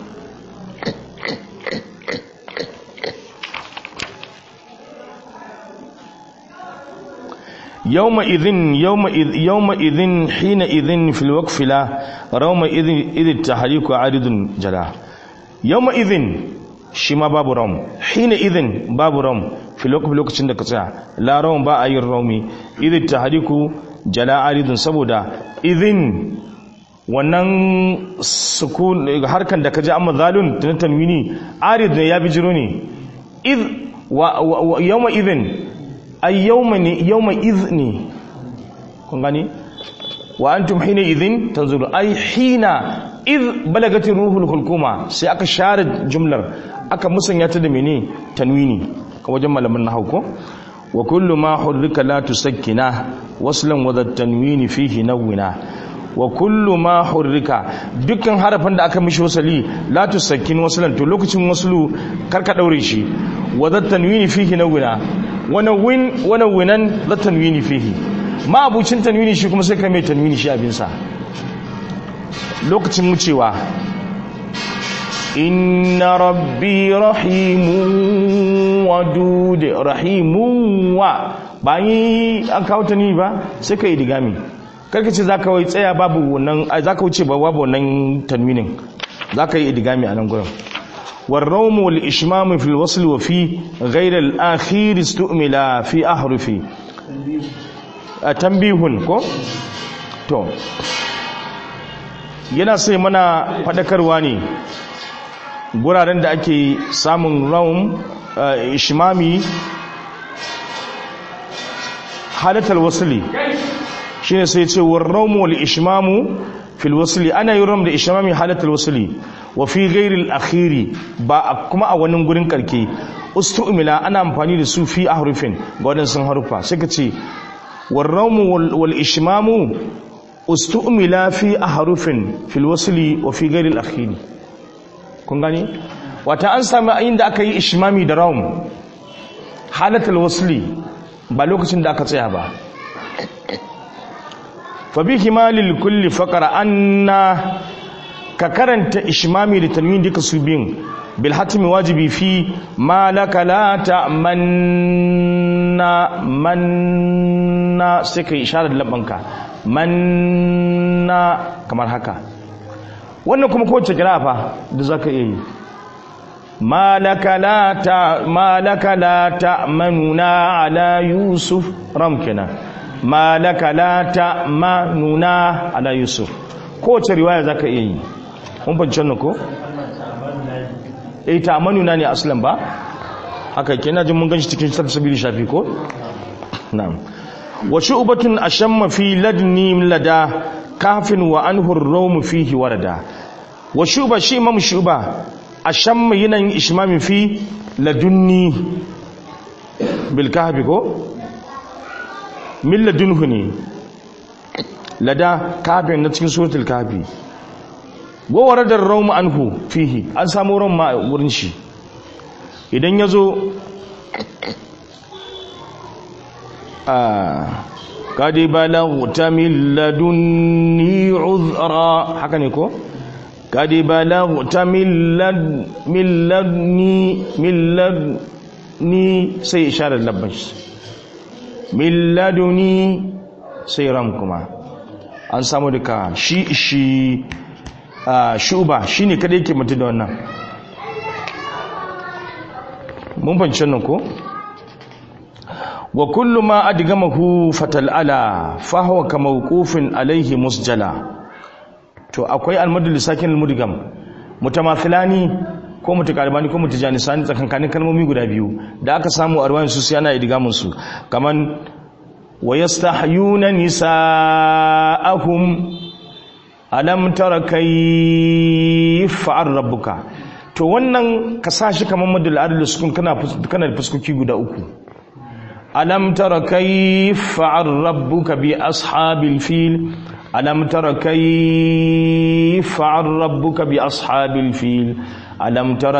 يومئذ يومئذ يومئذ حينئذ في الوقف لا رومئذ إذ التحريك عارض جلا يومئذ شما باب روم حينئذ باب روم في الوقف لوكacin da ka tsaya la rawm ba ayin rawmi idh tahriku jala aridun saboda idhin wannan sukun harkan da kaji amma zalun tun tanwini arid ne ya bijiro ne idh wa yawma idhin ay yawma ne yawma izni kun gani wa antum hina idhin tanzuru ay hina id balagati ruhul hulkuma sai aka share jumlar aka musanya ta da mene tanwini ka wajen malaman nahwu ko wa kullu ma hurrika la tusakkina waslan wa tanwini fihi nawina wa kullu ma hurrika dukkan harafin da aka mishi wasali la tusakkin waslan to lokacin waslu karka daure shi wa tanwini fihi nawina wani win wani winan la tanwini fihi ma abucin tanwini shi kuma sai ka mai tanwini shi abinsa lokacin wucewa inna rabbi rahimun wadud rahimun wa bayan an kawo ta ni ba sai ka idigami karka ce zaka wai tsaya babu wannan zaka wuce ba babu wannan tanwinin zaka yi idigami a nan gurin والروم والإشمام في الوصل وفي غير الآخير استؤمل في أحرف تنبيه كو تو yana sai mana faɗakarwa ne guraren da ake samun raum ishmami halatar wasuli shi ne sai ce war raumu wal ishmamu fil wasuli ana yi ram da ishmami halatar wasuli wa fi gairil akhiri ba kuma a wani gurin karke ustu'mila ana amfani da su fi ahrufin ga wadansu harufa sai ka ce war raumu wal ishmamu ustu'mila fi ahrufin fil wasli wa fi ghairi al-akhiri kun gani wata an sami inda aka yi ishmami da raum halatul wasli ba lokacin da aka tsaya ba fa bi himalil kulli faqara anna ka karanta ishmami da tanwin duka su biyun bil hatmi wajibi fi ma laka la ta'manna manna sai ka isharar labanka manna kamar haka wannan kuma kowace kira fa da za ka iya yi malaka la ta manuna ala yusuf ram kenan malaka la ta manuna ala yusuf kowace riwaya za ka iya yi mun fahimci wannan ko? eh ta manuna ne aslan ba haka kenan jin mun ganshi cikin sabili shafi ko? na'am وشعبة أشم في لدني لدى كهف وأنه الروم فيه وردا وشعبة شيء مم شعبة أشم ينين إشمام في لدني بالكهف كو من لدنه ني لدى كهف نتكين سورة الكهف وورد الروم عنه فيه أن سامو روم ما ورنشي idan ya zo قد بلغت من لدني عذرا haka ne ko قد بلغت من لد من لدني من لدني sai isharar labban min laduni sai ram kuma an samu duka shi shi shuba shine kada yake mutu da wannan mun fahimci nan ko wa kullu ma adgamahu fatal'ala fa huwa kamawqufin alayhi musjala to akwai almadul sakin almudgam mutamathilani ko mutakalibani ko mutajanisani tsakankanin kalmomi guda biyu da aka samu a ruwayan su yana idgamun su kaman wa yastahyuna nisaahum alam tara kayfa rabbuka to wannan ka sashi kaman madul adl sukun kana kana da fuskoki guda uku ألم تر كيف فعل ربك بأصحاب الفيل ألم تر كيف فعل ربك بأصحاب الفيل ألم تر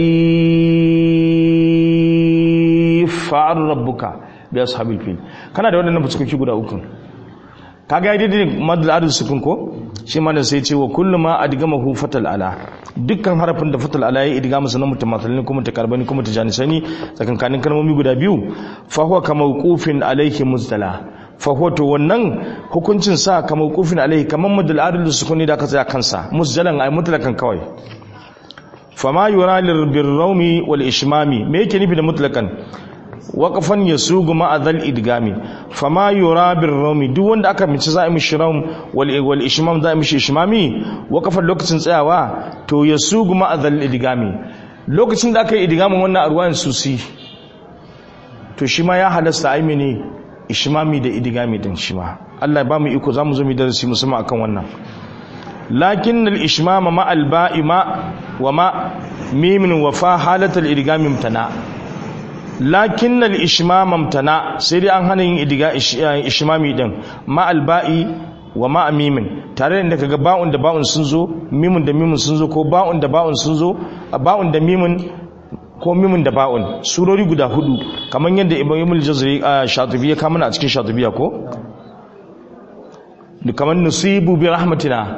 كيف فعل ربك بأصحاب الفيل كان da wannan fuskoki guda uku kaga ya daidai madal adul sukun ko shi ma da sai ce wa kullu ma adgamahu fatal ala dukkan harafin da fatal ala ya idga masa na mutamathalin ko mutakarbani ko mutajanisani tsakankanin kalmomi guda biyu fa huwa kamawqufin alayhi muzdala fa huwa to wannan hukuncin sa kamawqufin alayhi kaman madal adul sukun ne da aka tsaya kansa muzdalan ay mutlakan kawai fama yura lir birrawmi wal ishmami me yake nufi da mutlakan waƙafan ya sugu ma'azal idgami fama yura bin raumi duk wanda aka mace za a mishi raum wal ishmam za a mishi ishmami waƙafan lokacin tsayawa to ya sugu ma'azal idgami lokacin da aka yi idgamin wannan arwayan susi to shi ma ya halasta aimi ne ishmami da idgami din shi ma Allah ya ba mu iko za mu zo mu darasi musamman akan wannan lakin al ishmama ma al ba'i ma wa ma mimin wa fa halatal idgami mutana lakin al ishmam tana sai dai an hana yin idiga ishmami din ma alba'i wa ma mimin tare da kaga ba'un da ba'un sun zo mimun da mimun sun zo ko ba'un da ba'un sun zo ba'un da mimun ko mimun da ba'un surori guda hudu kamar yadda ibn al-jazari shatibi ya kama a cikin shatibiya ko kamar nusibu bi rahmatina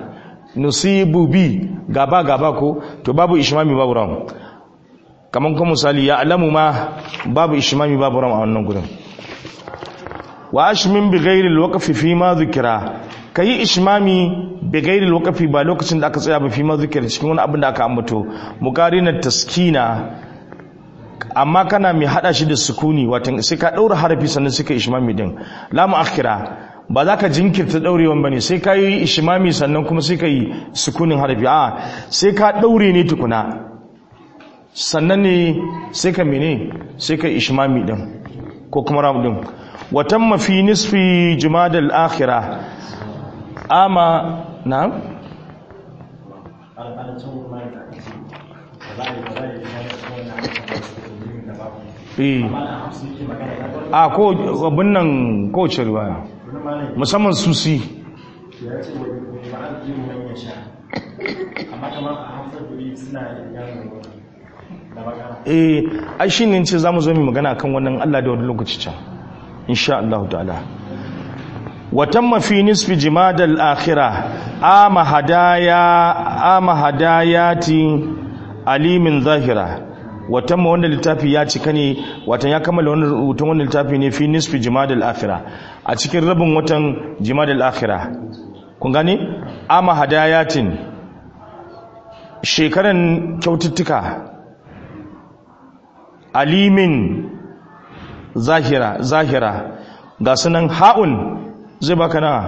nusibu bi gaba gaba ko to babu ishmami babu ram kaman kuma misali ya alamu ma babu ishmami babu ram a wannan gurin wa ashmin bi ghairi alwaqfi fi ma dhikra kai ishmami bi ghairi alwaqfi ba lokacin da aka tsaya ba fi ma dhikra cikin wani abin da aka ambato muqarina taskina amma kana mai hada shi da sukuni watan sai ka daura harafi sannan suka ishmami din la muakhira ba za ka jinkirta daurewan bane sai ka yi ishmami sannan kuma sai ka yi sukunin harafi a sai ka daure ne tukuna sannan ne sai ka mene sai ka ishmami din ko kuma ram din watan mafi nisfi jumadal akhira ama na a ko abin nan kowace riwaya musamman susi ya ce wa ba'ad yin man ya sha amma kamar a hamsar guri suna yin da bakara eh ai shi ne ce za mu zo mu magana kan wannan Allah da wani lokaci can insha Allah ta'ala watamma fi nisfi jimadal akhirah ama hadaya ama hadayati alimin zahira watamma wanda littafi ya cika ne watan ya kammala wannan rubutun wannan littafi ne fi nisfi jimadal akhirah a cikin rabin watan jimadal akhirah kun gane ama hadayatin shekaran kyaututtuka alimin zahira zahira ga sunan ha'un zai baka na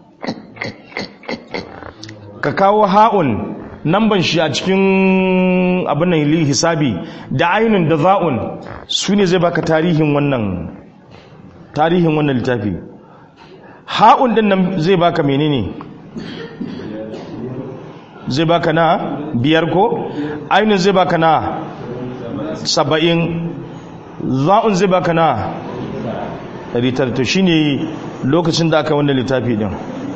ka kawo ha'un namban shi a cikin abin nan hisabi da ainun da za'un su ne zai baka tarihin wannan tarihin wannan littafi ha'un din nan zai baka menene zai baka na biyar ko ainun zai baka na saba'in za'un zai baka na ritar to shine lokacin da aka wannan littafi din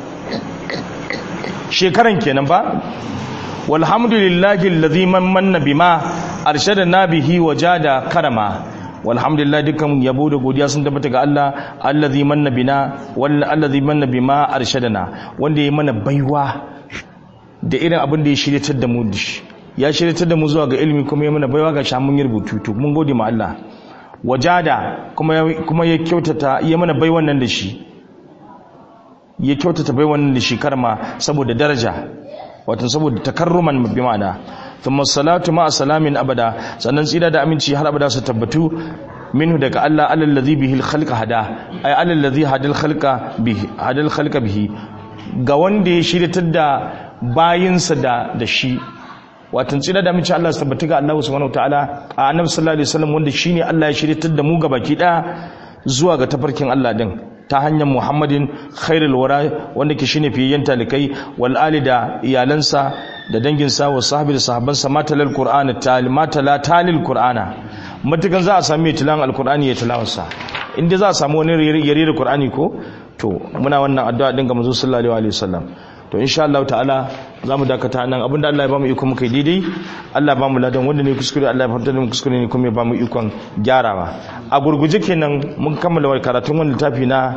shekaran kenan ba walhamdulillahi alladhi manna bima arshadana bihi wajada karama walhamdulillah dukkan yabo da godiya sun tabbata ga Allah allazi manna bina wal allazi manna bima arshadana wanda ya mana baiwa da irin abin da ya shiryatar da mu dishi ya shiryatar da mu zuwa ga ilimi kuma ya mana baiwa ga shamun rubutu to mun gode ma Allah wajada kuma kuma ya kyautata ya mana baiwan nan da shi ya kyautata baiwan nan da shi karma saboda daraja wato saboda takarruman bi ma'ana thumma salatu ma salamin abada sannan tsira da aminci har abada su tabbatu minhu daga Allah alal ladhi bihi al hada ay alal ladhi hadal khalqa bihi hadal khalqa bihi ga wanda ya shiryatar da bayinsa da da shi watan tsira da aminci Allah su tabbatu ga Allah subhanahu wataala a annabi sallallahu alaihi wasallam wanda shine Allah ya shiryatar da mu ga baki da zuwa ga tafarkin Allah din ta hanyar muhammadin khairul wara wanda ke shine fiyayyen talikai wal ali da iyalansa da danginsa wa sahabi da sahabbansa matalal qur'ana tal matala talil qur'ana matukan za a sami tilan alqur'ani ya tilawarsa inda za a samu wani yare da qur'ani ko to muna wannan addu'a din ga manzo sallallahu alaihi wasallam to insha Allah ta'ala zamu dakata nan abinda Allah ya bamu iko muka daidai Allah ya bamu ladan wanda ne kuskure Allah ya fadda mu kuskure ne kuma ya bamu ikon gyarawa a gurguje kenan mun kammala karatun wannan littafi na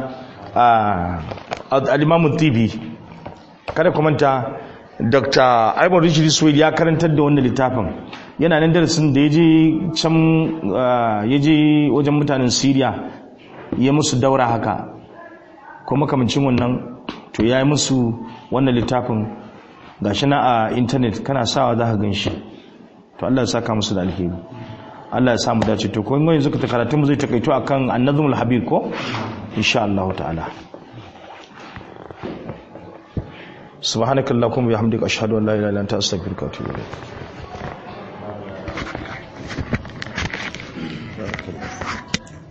al-Imam TV kada ku manta Dr. Aibar Richard Suwaid ya karantar da wannan littafin yana nan darasin da yaje can yaje wajen mutanen Syria ya musu daura haka kuma kamancin wannan to ya yi musu wannan littafin gashi na a intanet kana sawa za ka gan shi to Allah ya saka musu da alheri Allah ya samu dace to kuma yanzu ka karatun mu zai takaito akan annazmul habib ko insha Allah ta'ala subhanakallahumma wa bihamdika ashhadu an la ilaha illa anta astaghfiruka wa atubu ilayk